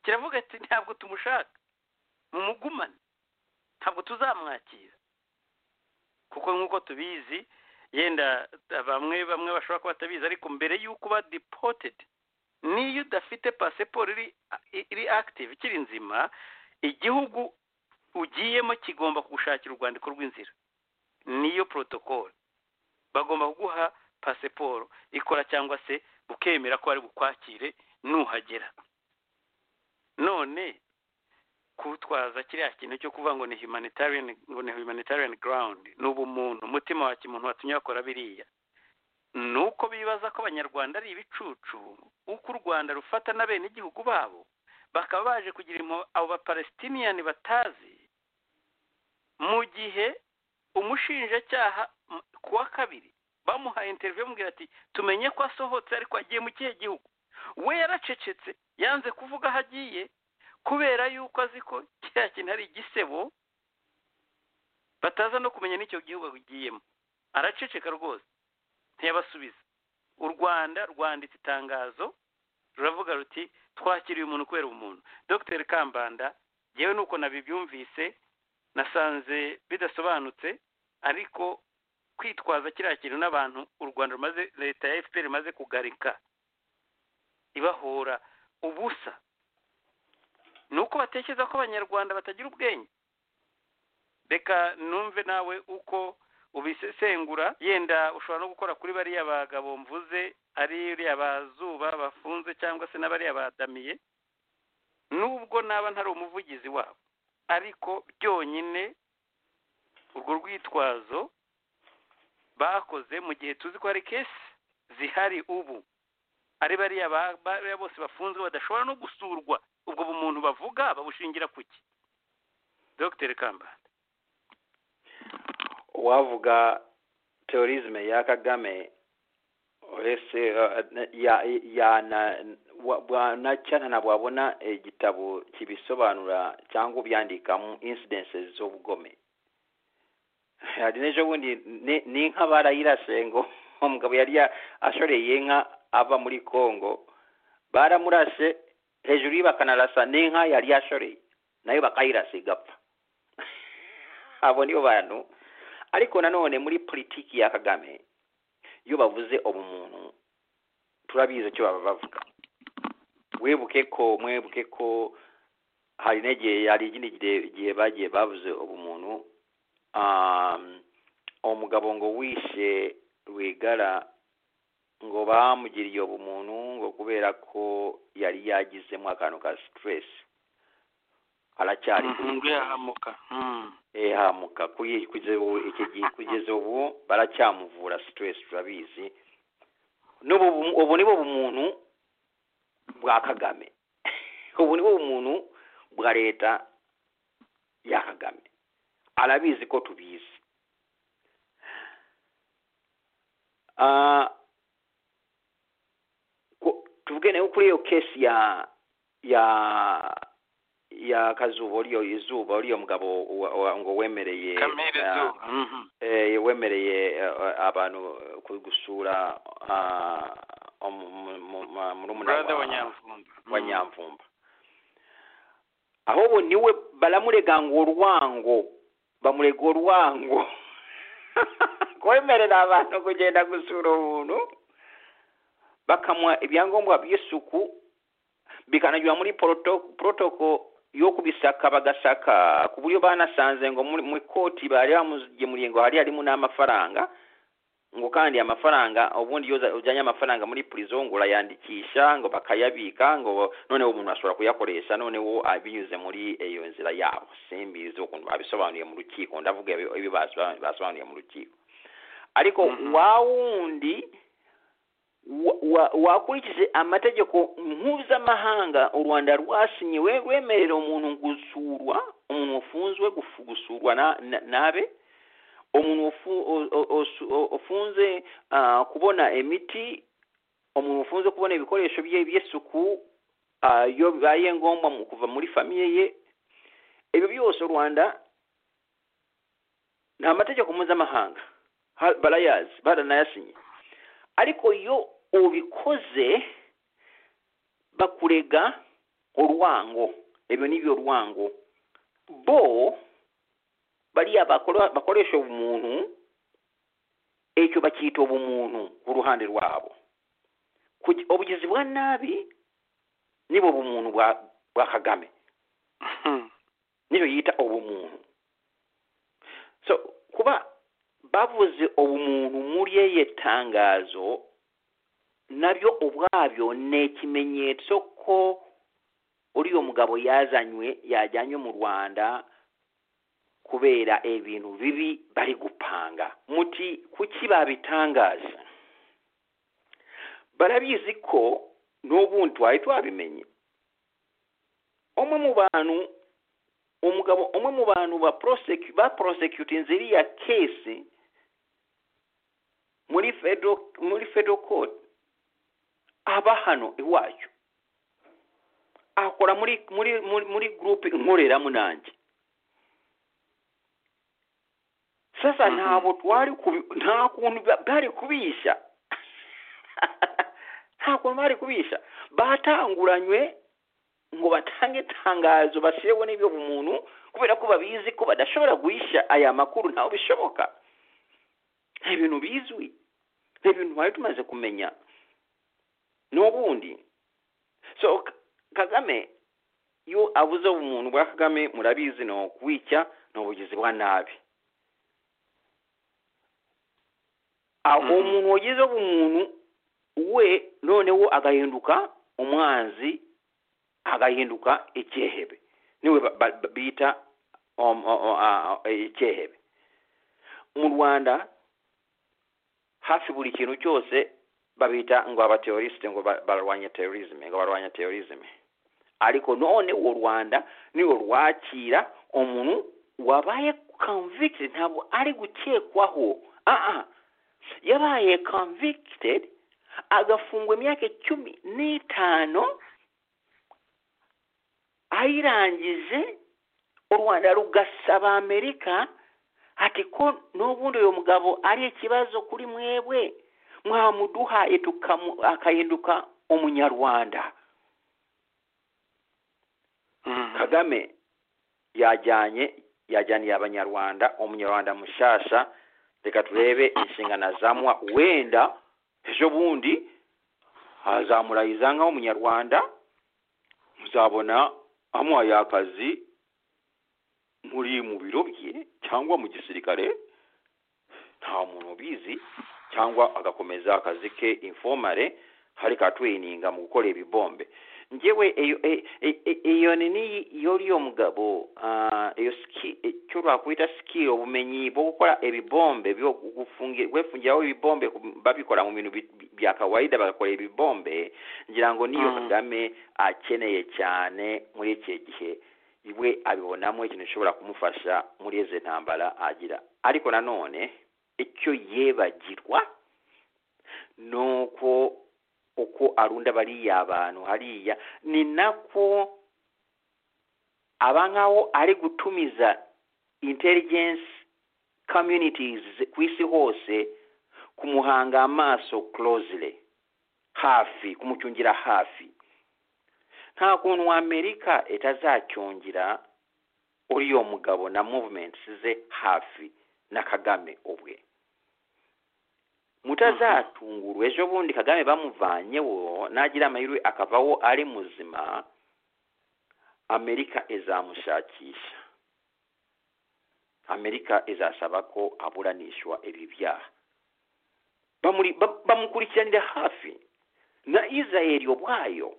B: kiravuga ati ntabwo tumushaka mumugumane ntabwo tuzamwakira kuko nk'uko tubizi yenda bamwe bamwe bashobora kuba batabizi ariko mbere y'uko uba dipotedi niyo udafite pasiporo iri akitive ikiri nzima igihugu ugiyemo kigomba kugushakira urwandiko rw'inzira niyo porotokolo bagomba kuguha pasiporo ikora cyangwa se bukemera ko bari bukwakire nuhagera none kutwaza kiriya kintu cyo kuvuga ngo ni humanitarian ngo ni humanitarian ground ni ubumuntu umutima wa kimuntu watumye bakora biriya ni uko bibaza ko abanyarwanda ari ibicucu uko u rwanda rufata n'abenegihugu babo bakaba baje kugira abo bapalestiniyani batazi mu gihe umushinjacyaha ku wa kabiri bamuhaye interiviyo amubwira ati tumenye ko asohotse ariko agiye mu kihe gihugu we yaracecetse yanze kuvuga aho agiye kubera yuko azi ko kiriya kintu ari igisebo bataza no kumenya n'icyo gihugu agiyemo araceceka rwose ntiyabasubiza u rwanda rwanditse itangazo ruravuga ruti twakiriye umuntu kubera umuntu dr kambanda yewe nuko nabibyumvise nasanze bidasobanutse ariko kwitwaza kiriya kintu n'abantu u rwanda rumaze leta ya fpr imaze kugarika ibahora ubusa ni uko batekereza ko abanyarwanda batagira ubwenge reka numve nawe uko ubisesengura yenda ushobora no gukora kuri bariya bagabo mvuze ari uriya bazuba bafunze cyangwa se n'abariya badamiye nubwo naba ntari umuvugizi wabo ariko byonyine urwo rwitwazo bakoze mu gihe tuzi ko hari kesi zihari ubu ari bariya bose bafunzwe badashobora no gusurwa ubwo bumuntu bavuga babushingira ku ki dogiteri kambanda
C: wavuga terorizme ya kagame uretse cyane ntabwo wabona igitabo kibisobanura cyangwa ubyandikamo insidense z'ubugome hari n'ejobundi ni inka barayirase ngo umugabo yari ashoreye inka ava muri congo baramurase hejuru ye bakanarasa n'inka yari yashoreye nayo bakayirasa igapfa abo nibo bantu ariko nanone muri politiki ya kagame iyo bavuze ubumuntu turabizi icyo baba bavuga wibuke ko mwibuke ko hari n'igihe hari ikindi gihe- gihe bagiye bavuze ubumuntu um, umugabo ngo wishe rwigara ngo bamugiriye ubumuntu ngo kubera ko yari yagizemo akantu ka stress aracyari
B: Mhm, ngo yahamuka Mhm.
C: ehamuka kuyi- kugeza ubu iki gihe kugeza ubu baracyamuvura stress turabizi n'ubu bu- ubu ni bo bumuntu bwa kagame ubu ni bo bumuntu bwa leta ya kagame arabizi ko tubizi Ah, ku- tuvuge nayo kuri iyo kesi ya ya ya kazuba uriyo izuba uriyo mugabo wa- wa- ngo wemereye
B: kamere
C: ah,
B: zuba Mhm.
C: eh, wemereye eh, abantu ku- gusura ah, umu- mu- mu- ma- murumuna
B: brother
C: wa-
B: wa nyamvumba Mhm.
C: wa nyamvumba ahubwo niwe baramurega ngo urwango bamurega urwango kwemerera abantu kugenda gusura umuntu bakamuha ibyangombwa by'isuku bikananyura muri poroto- porotoko yo kubisaka bagasaka ku buryo banasanze ngo muri mu ikoti bari bamugemuriye ngo hari harimo n'amafaranga ngo kandi amafaranga ubundi iyo uza- ujyanye amafaranga muri purizo ngo urayandikisha ngo bakayabika ngo noneho umuntu ashobora kuyakoresha noneho ah, binyuze muri iyo nzira yabo simbizi ukuntu babisobanuye mu rukiko ndavuga ibi- ibi basoba- basobanuye mu rukiko ariko
B: Mhm.
C: wa wundi wa- wa- wakurikije amategeko mpuzamahanga u rwanda rwasinyiwe rwemerera umuntu gusurwa umuntu wafunzwe gufu- gusurwa na- na- n'abe umuntu ufu- o- o- osu- o- ufunze ah, kubona imiti umuntu ufunze kubona ibikoresho bye by'isuku ah, iyo bibaye ngombwa mu kuva muri famiye ye ibyo byose u rwanda ni amategeko mpuzamahanga Ha- barayazi baranayasinye ariko iyo ubikoze bakurega urwango ibyo ni byo rwango bo bariya bakora- bakoresha ubumuntu icyo bacyita ubumuntu ku ruhande rwabo Kugi- ubugizi bwa nabi nibo bumuntu bwa bwa kagame
B: Mhm.
C: niyo yita ubumuntu so kuba bavuze ubumuntu muri iriya tangazo nabyo ubwabyo ni ikimenyetso ko uriya mugabo yazanywe yajyanywe mu rwanda kubera ibintu bibi bari gupanga muti kuki babitangaza barabizi ko n'ubundi twari twabimenye umwe mu bantu umugabo umwe mu bantu ba prosecu- ba prosecutinze iriya kesi muri federal muri federal court aba hano iwacu akora muri muri muri, muri groupe nkoreramo nanjye sasa
B: Mhm.
C: ntabwo twari kubi- nta kuntu ba- bari kubishya nta kuntu bari kubishya batanguranywe ngo batange itangazo basireho n'ibyo umuntu kubera ko babizi ko badashobora guhisha aya makuru ntaho bishoboka ni ibintu bizwi ni ibintu twari tumaze kumenya n'ubundi so Ka- kagame iyo abuze ubumuntu bwa kagame murabizi ni ukwica ni ubugizi bwa nabi aho
B: Mhm.
C: umuntu wagize ubumuntu we noneho agahinduka umwanzi agahinduka icyehebe niwe ba- ba- ba- bita um, o- o- a- a- icyehebe mu rwanda hafi buri kintu cyose babita ngo abateorisite ngo ba- barwanye terorisme ngo barwanye terorisme ariko none uwo rwanda niwo rwakira umuntu wabaye convicted ntabwo ari gukekwaho aa yabaye convicted agafungwa imyaka cumi n'itanu ayirangije u rwanda rugasaba amerika ati ko n'ubundi uyu mugabo ari ikibazo kuri mwebwe mwamuduhaye tukamu- akahinduka umunyarwanda
B: Mhm.
C: kagame yajyanye yajyaniye abanyarwanda umunyarwanda mushasha reka turebe inshingano azamwa wenda ejo bundi hazamura izanka w'umunyarwanda muzabona amuhaye akazi muri mu biro bye cyangwa mu gisirikare nta muntu ubizi cyangwa agakomeza akazi ke informare hari ka training mu gukora ibibombe ngewe iyo e- e- e- iyo nini yoriyo mugabo ah, iyo ski- e- icyo twakwita skill ubumenyi bwo gukora ibibombe byo gufungi- kwefungiraho ibibombe ku- babikora mu bintu bi- bi- bya kawaida bagakora ibibombe ngira ngo niyo
B: Mm.
C: kagame akeneye cyane muri iki gihe iwe abibonamo ikintu gishobora kumufasha muri izi ntambara agira ariko nanone icyo yibagirwa ni uko uko arunda bariya bantu hariya ni nako aba nkaho ari gutumiza intelligence communities ku isi hose kumuhanga amaso closely hafi kumucyungira hafi nta kuntu amerika itazacyungira uriya mugabo na movements ze hafi na kagame ubwe mutazatungurwa ejo bundi kagame bamuvanyeho nagira amahirwe akavaho ari muzima amerika izamushakisha amerika izasaba ko aburanishwa ibi byaha Bamuri- ba- bamukurikiranira hafi na israeli ubwayo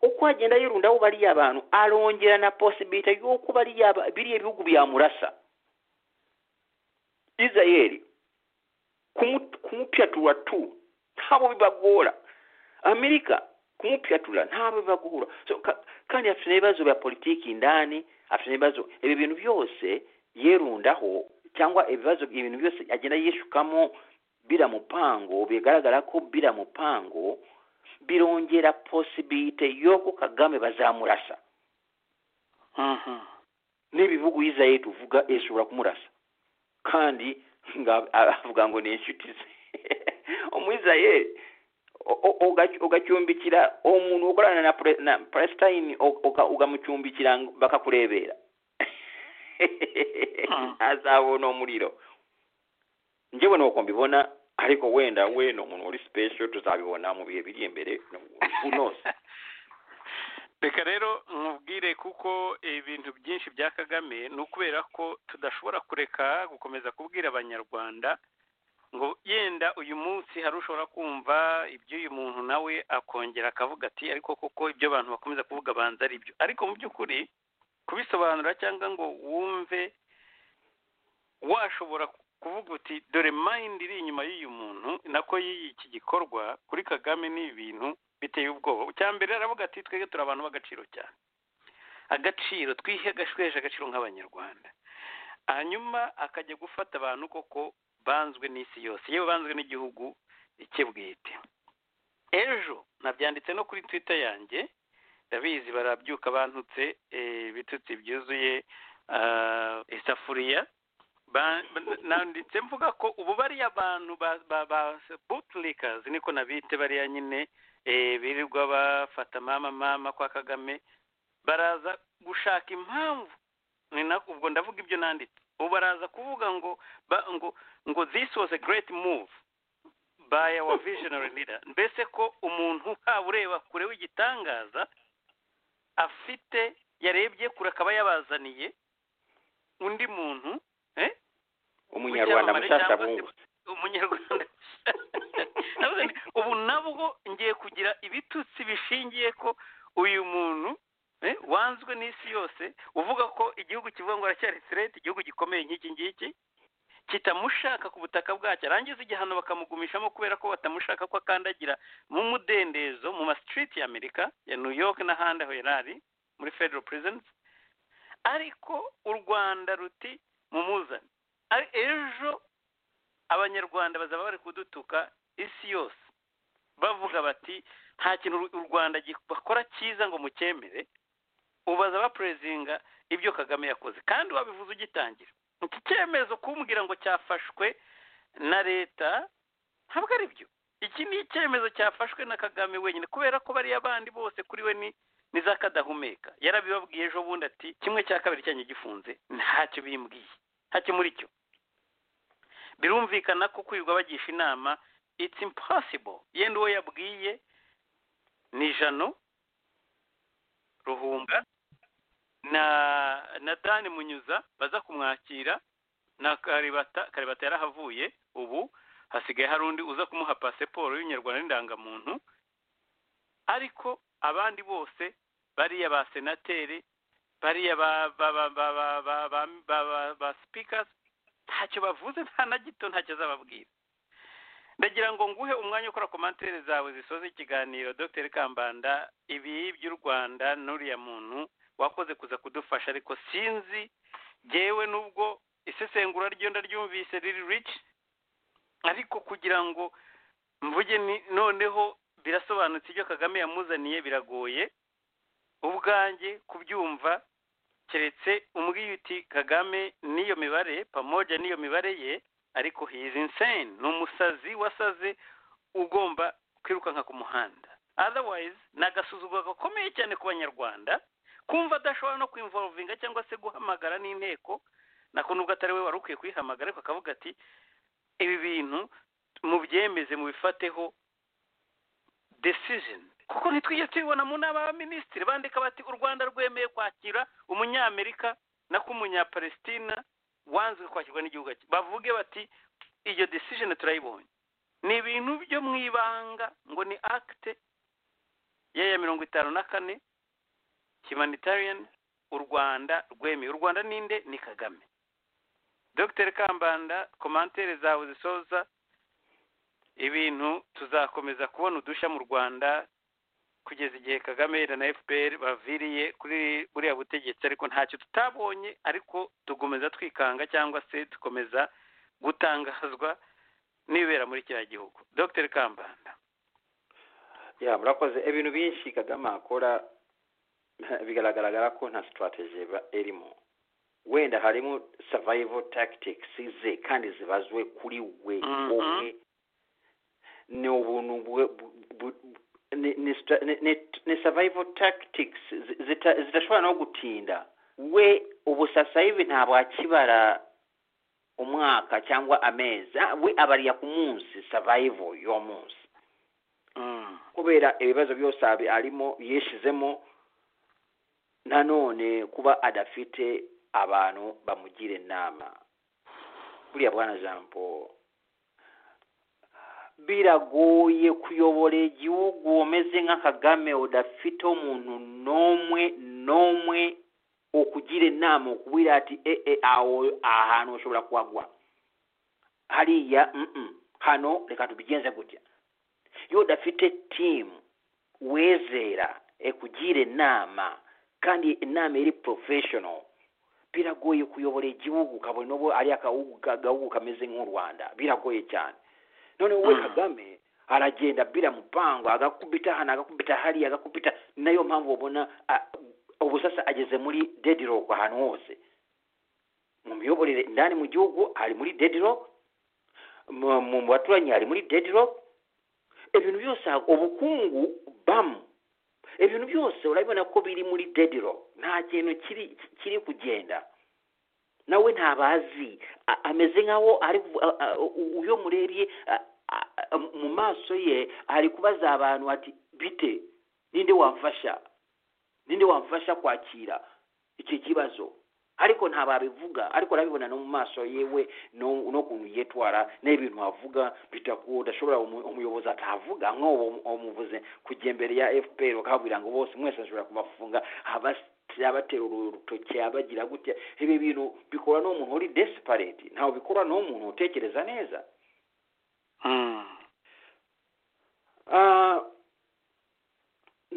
C: uko agenda yirundaho bariya abantu arongera na posibilite y'uko bariya ba- biriya bihugu byamurasa israeli kumu- kumupyatura tu ntabo bibagora amerika kumupyatura ntabo bibagora so, ka, kandi afite n'ibibazo bya politiki ndani afite n'ibibazo ibi bintu byose yerundaho cyangwa ibibazo ibintu byose agenda yishukamo bila mupango bigaragara ko bila mupango birongera posibilite y'uko kagame bazamurasa
B: Mhm.
C: n'ibihugu israel tuvuga ishobora kumurasa kandi nga- avuga ngo ni inshuti ze umwisrael o- o- uga- ugacumbikira umuntu ukorana na Pre- na palestine u- uka- ugamucumbikira ngo- bakakurebera
B: Mm.
C: azabona umuriro njyewe nuko mbibona ariko wenda we ni umuntu uri special tuzabibona mu bihe biri imbere who knows
B: reka rero nkubwire kuko ibintu byinshi bya kagame ni ukubera ko tudashobora kureka gukomeza kubwira abanyarwanda ngo yenda uyu munsi hari ushobora kumva iby'uyu muntu nawe akongera akavuga ati ariko koko ibyo abantu bakomeza kuvuga banza ari byo ariko mu by'ukuri kubisobanura cyangwa ngo wumve washobora kuvuga uti dore mayindi iri inyuma y'uyu muntu nako y'iyi iki gikorwa kuri kagame ni ibintu biteye ubwoba icya mbere aravuga ati twebwe turi abantu b'agaciro cyane agaciro twihe agashweje agaciro nk'abanyarwanda hanyuma akajya gufata abantu koko banzwe n'isi yose yewe banzwe n'igihugu icye bwite ejo nabyanditse no kuri twitter yanjye ndabizi barabyuka bantutse eh, ibitutsi byuzuye ah, isafuriya Ba- ba- nanditse mvuga ko ubu bariya bantu ba ba ba bootlickers niko nabite bariya nyine eh, birirwa bafata mama mama kwa kagame baraza gushaka impamvu ni nako ubwo ndavuga ibyo nanditse ubu baraza kuvuga ngo ba, ngo ngo this was a great move by our visionary leader mbese ko umuntu haba ureba kure w'igitangaza afite yarebye kure akaba yabazaniye undi muntu eh?
C: umunyarwanda
B: Icyamamare
C: mushasha
B: cyangwa se-
C: bungu
B: umunyarwanda Navuze nti, ubu nabwo ngiye kugira ibitutsi bishingiye ko uyu muntu eh, wanzwe n'isi yose uvuga ko igihugu kivuga ngo aracyari sirete igihugu gikomeye nk'iki ngiki kitamushaka ku butaka bwacyo arangiza igihano bakamugumishamo kubera ko batamushaka ko akandagira mu mudendezo mu ma street ya amerika ya new york n'ahandi aho yari ari muri federal prisons ariko u rwanda ruti mumuzane Ari- ejo abanyarwanda bazaba bari kudutuka isi yose bavuga bati nta kintu u- u rwanda gi- bakora cyiza ngo mucyemere ubaza bapurezinga ibyo kagame yakoze kandi wabivuze ugitangira iki cyemezo kumbwira ngo cyafashwe na leta ntabwo ari byo iki ni icyemezo cyafashwe na kagame wenyine kubera ko bariya bandi bose kuri we ni ni za kadahumeka yarabibabwiye ejo bundi ati kimwe cya kabiri cyanjye gifunze ntacyo bimbwiye ntacyo muri cyo birumvikana ko kwirirwa bagisha inama it's impossible yenda uwo yabwiye ni jano ruhunga na na dani munyuza baza kumwakira na karibata karibata yarahavuye ubu hasigaye hari undi uza kumuha pasiporo y'umunyarwanda n'indangamuntu ariko abandi bose bariya ba senateri bariya ba ba ba ba ba ba ba ba ba ba speakers ntacyo bavuze nta na gito ntacyo azababwira ndagira ngo nguhe umwanya ukora komantere zawe zisoza ikiganiro dr kambanda ibi by'u rwanda n'uriya muntu wakoze kuza kudufasha ariko sinzi ngewe n'ubwo isesengura ryo ndaryumvise riri rich ariko kugira ngo mvuge noneho birasobanutse ibyo kagame yamuzaniye biragoye ubwanjye kubyumva keretse umbwiye uti kagame n'iyo mibare pamoja n'iyo mibare ye ariko hizi insane ni umusazi wasaze ugomba kwirukanka ku muhanda otherwise ni agasuzuguro gakomeye cyane ku banyarwanda kumva adashobora no kwimvorovinga cyangwa se guhamagara n'inteko nako nubwo atari we wari ukwiye kuyihamagara ariko akavuga ati ibi bintu mubyemeze mubifateho decision kuko ntitwigeze tubibona mu nama y'abaminisitiri bandika bati u rwanda rwemeye kwakira umunyamerika nako umunyapalesitina wanzwe kwakirwa n'igihugu cye bavuge bati iyo decision turayibonye ni ibintu byo mu ibanga ngo ni akite ya mirongo itanu na kane humanitarian u rwanda rwemeye u rwanda ninde ni kagame dr kambanda komantere zawe zisoza ibintu tuzakomeza kubona udushya mu rwanda kugeza igihe kagame na fpr baviriye kuri buriya butegetsi ariko ntacyo tutabonye ariko dukomeza twikanga cyangwa se dukomeza gutangazwa n'ibibera muri kiriya gihugu dr kambanda
C: ya murakoze ibintu byinshi kagame akora bigaragara ko nta sitarateji irimo wenda harimo savayivo tagitisi ze kandi zibazwe kuri we ubwe ni ubuntu ni survival tactics zidashobora no gutinda we ubu sasa hivi ntabwo akibara umwaka cyangwa amezi we abariya ku munsi survival y'uwo munsi kubera ibibazo byose arimo yishyizemo nanone kuba adafite abantu bamugira inama buriya bwana jean paul biragoye kuyobora igihugu umeze nka kagame udafite umuntu n'umwe n'umwe ukugira inama ukubwira ati ee aho ahantu ushobora kuhagwa hariya hano reka tubigenze gutya iyo udafite timu wezera ekugira inama kandi inama iri porofeshono biragoye kuyobora igihugu ukabona ubu ari agahugu kameze nk'u rwanda biragoye cyane none wowe kagame aragenda bira mupango agakubita hano agakubita hariya agakubita nayo mpamvu ubona ubu sasa ageze muri dediroke ahantu hose mu miyoborere indani mu gihugu ari muri dediroke mu baturanyi ari muri dediroke ibintu byose ubukungu bamu ibintu byose urabibona ko biri muri dediroke nta kintu kiri kugenda nawe ntabazi ameze nkaho ari uyo murebye mu maso ye ari kubaza abantu ati bite ninde wamfasha ninde wamfasha kwakira iki kibazo ariko ntababivuga ariko urabibona no mu maso yewe n'ukuntu yitwara n'ibintu avuga bitakuba udashobora umuyobozi atavuga nk'ubu umuvuze kujya imbere ya fpr bakabwira ngo bose mwese ashobora kubafunga abatera urutoki abagira gutya ibi bintu bikora n'umuntu uri desipareti ntawe bikora n'umuntu utekereza neza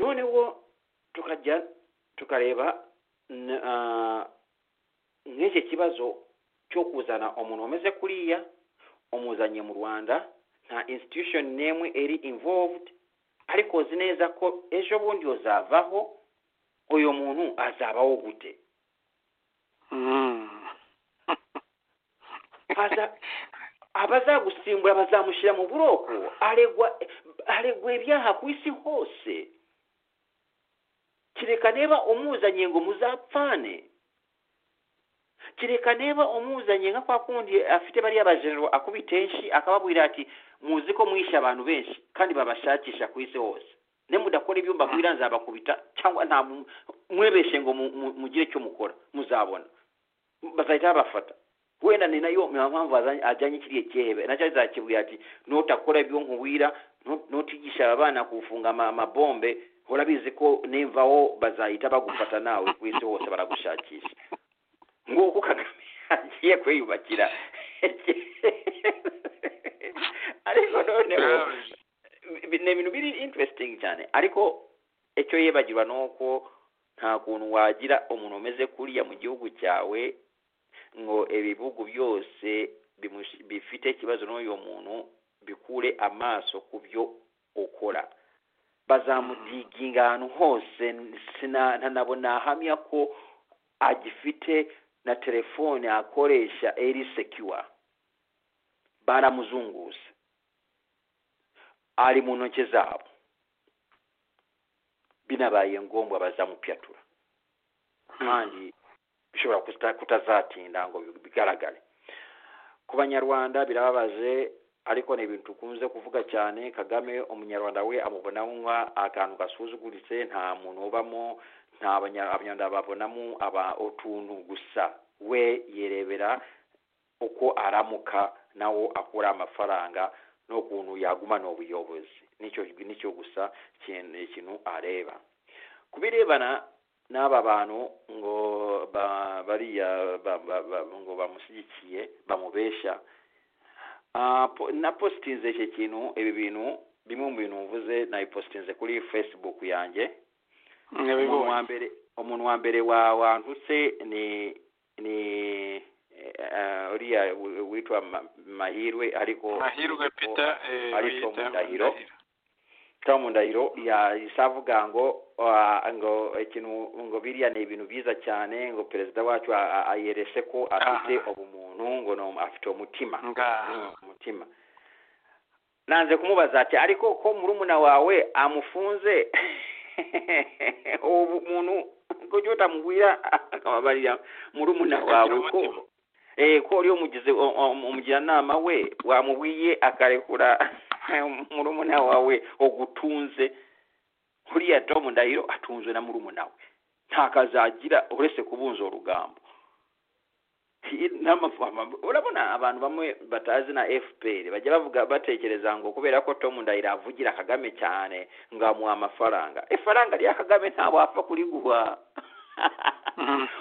C: noneho tukajya tukareba nk'iki kibazo cyo kuzana umuntu umeze kuriya umuzanye mu rwanda nta institution n'imwe iri involved ariko uzi neza ko ejo bundi uzavaho uyu muntu azabaho gute abazagusimbura bazamushyira mu buroko aregwa ibyaha ku isi hose kereka niba umuzanye ngo muzapfane kereka niba umuzanye nka kwa kundi afite bariya bajenero akubita akababwira ati muzi ko mwishe abantu benshi kandi babashakisha ku isi hose ne mudakora ibyo mbabwira nzabakubita cyangwa nta mu- mwebeshe ngo mu- mu- mugire icyo mukora muzabona bazahita babafata wenda ni nayo mpamvu azanye- ajyanye kiriya cyehebe nacyo azakibwira ati nutakora ibyo nkubwira nu- nutigisha aba bana kufunga ama- amabombe hora bizi ko nimvaho bazahita bagufata nawe ku isi hose baragushakisha nguko kagame agiye kwiyubakira ariko noneho bi- ni ibintu biri interesting cyane ariko icyo yibagirwa ni uko nta kuntu wagira umuntu umeze kuriya mu gihugu cyawe ngo ibihugu byose bimush- bifite ikibazo n'uyu muntu bikure amaso ku byo ukora bazamudiginga ahantu hose sina- ntanabo nahamya ko agifite na telefone akoresha eri sekiwa baramuzunguza ari mu ntoki zabo binabaye ngombwa bazamupyatura kandi bishobora kuta- kutazatinda ngo bigaragare ku banyarwanda birababaje ariko ni ibintu tukunze kuvuga cyane kagame umunyarwanda we amubona nk'a akantu gasuzuguritse nta muntu ubamo nta Abanya- abanyarwanda babonamo aba utuntu gusa we yirebera uko aramuka nawo akura amafaranga n'ukuntu yagumana ubuyobozi nicyo nicyo gusa kintu ikintu areba ku birebana n'aba bantu ngo ba- bariya ba- ba- ba- ngo bamushyigikiye bamubeshya Ah, po- napositinze iki kintu ibi bintu bimwe mu bintu mvuze nabipositinze kuri facebook yanjye umuntu wa mbere umuntu wa mbere wa wantutse ni ni eh, uriya wi- witwa Ma- mahirwe ariko
B: mahirwe peter eh,
C: ari Tom
B: bita
C: Ndahiro. tom ndahiro yahise avuga ngo ah, ngo ikintu ngo biriya ni ibintu byiza cyane ngo perezida wacu a- a- ayerese ko afite
B: Aha.
C: ubumuntu ngo ni umu- afite umutima
B: ngaha
C: umutima nanze kumubaza ati ariko ko murumuna wawe amufunze ubu muntu ko ujya utamubwira akababarira murumuna wawe
B: Akagira
C: ko
B: umutima.
C: eh ko uriyo umugize u- u- umujyanama we wamubwiye akarekura murumuna wawe ugutunze uriya Tom Ndahiro atunzwe na murumuna we nta kazagira uretse kubunza urugambo n'amafama urabona abantu bamwe batazi na fpr bajya bavuga batekereza ngo kubera ko tom ndahiro avugira kagame cyane ngo amuha amafaranga ifaranga rya kagame ntabwo wapfa kuriguha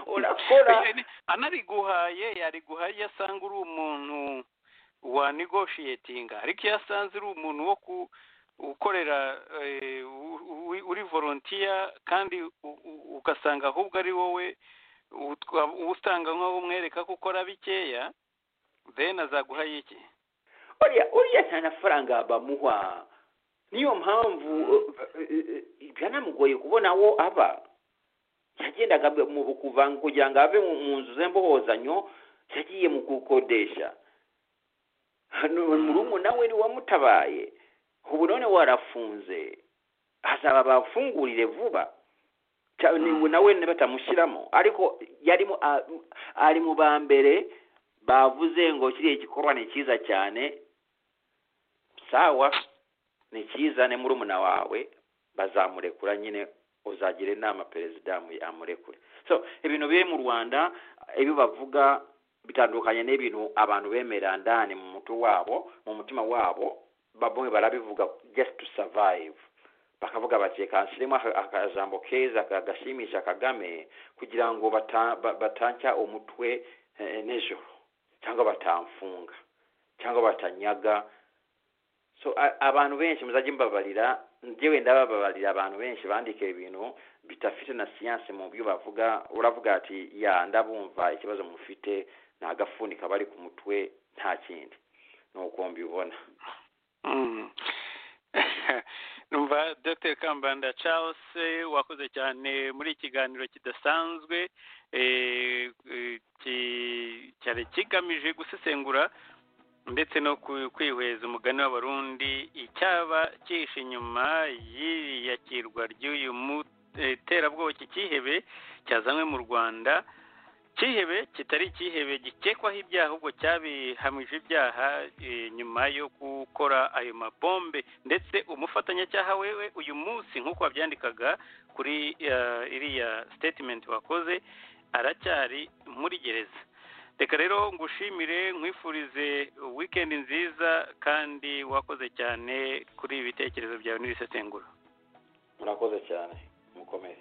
C: urakora
B: Eh, ni- anariguhaye yariguhaye iyo asanga uri umuntu wa negoshiyetinga ariko iyo asanze uri umuntu wo ku- ukorera eh, u- u- uri volontiya kandi u- u- ugasanga ahubwo ari wowe utwa- utanga nk'aho umwereka ko ukora bikeya then azaguhaye iki
C: uriya uriya nta nafaranga bamuha niyo mpamvu eh, eh, eh, byanamugoye kubona aho aba yagendaga mu kuva kugira ngo ave mu mu nzu z'imbohozanyo yagiye mu gukodesha hano murumuna we niwe wamutabaye ubu none warafunze hazaba bafungurire vuba Cya- ni- ngo nawe ne batamushyiramo ariko yarimo a- ari mu ba mbere bavuze ngo kiriya gikorwa ni cyiza cyane sawa ni cyiza ni murumuna wawe bazamurekura nyine uzagira inama perezida yamu- yamurekure so ibintu biri mu rwanda ibyo bavuga bitandukanye n'ibintu abantu bemera ndani mu mutwe wabo mu mutima wabo bamwe barabivuga just to survive bakavuga bati reka nshyiremo aka- akajambo keza ka- gashimisha kagame kugira ngo bata- ba- batanshya umutwe eh, nijoro cyangwa batamfunga cyangwa batanyaga so a- abantu benshi muzajye mbabarira njyewe ndababarira abantu benshi bandika ibintu bidafite na siyanse mu byo bavuga uravuga ati ya ndabumva ikibazo mufite ni agafuni kaba ari ku mutwe nta kindi ni uko mbibona
B: Mm. numva dr kambanda charles eh, wakoze cyane muri ikiganiro kidasanzwe eh, eh, ki- cyari kigamije gusesengura ndetse no ku- kwihweza umugani w'abarundi icyaba cyihishe inyuma y'iyakirwa ry'uyu mu- eh, terabwoba iki cyihebe cyazanywe mu rwanda ikihebe kitari ikihebe gikekwaho ibyaha ahubwo cyabihamije ibyaha eh, nyuma yo gukora ayo mabombe ndetse umufatanyacyaha wewe uyu munsi nk'uko wabyandikaga kuri eh, iriya statement wakoze aracyari muri gereza reka rero ngushimire nkwifurize weekend nziza kandi wakoze cyane kuri ibi bitekerezo byawe n'ibisesenguro
C: murakoze cyane mukomeze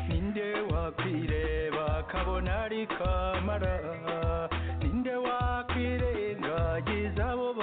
D: ninde wakwireba kabona ari kamara ninde wakwirengagiza abo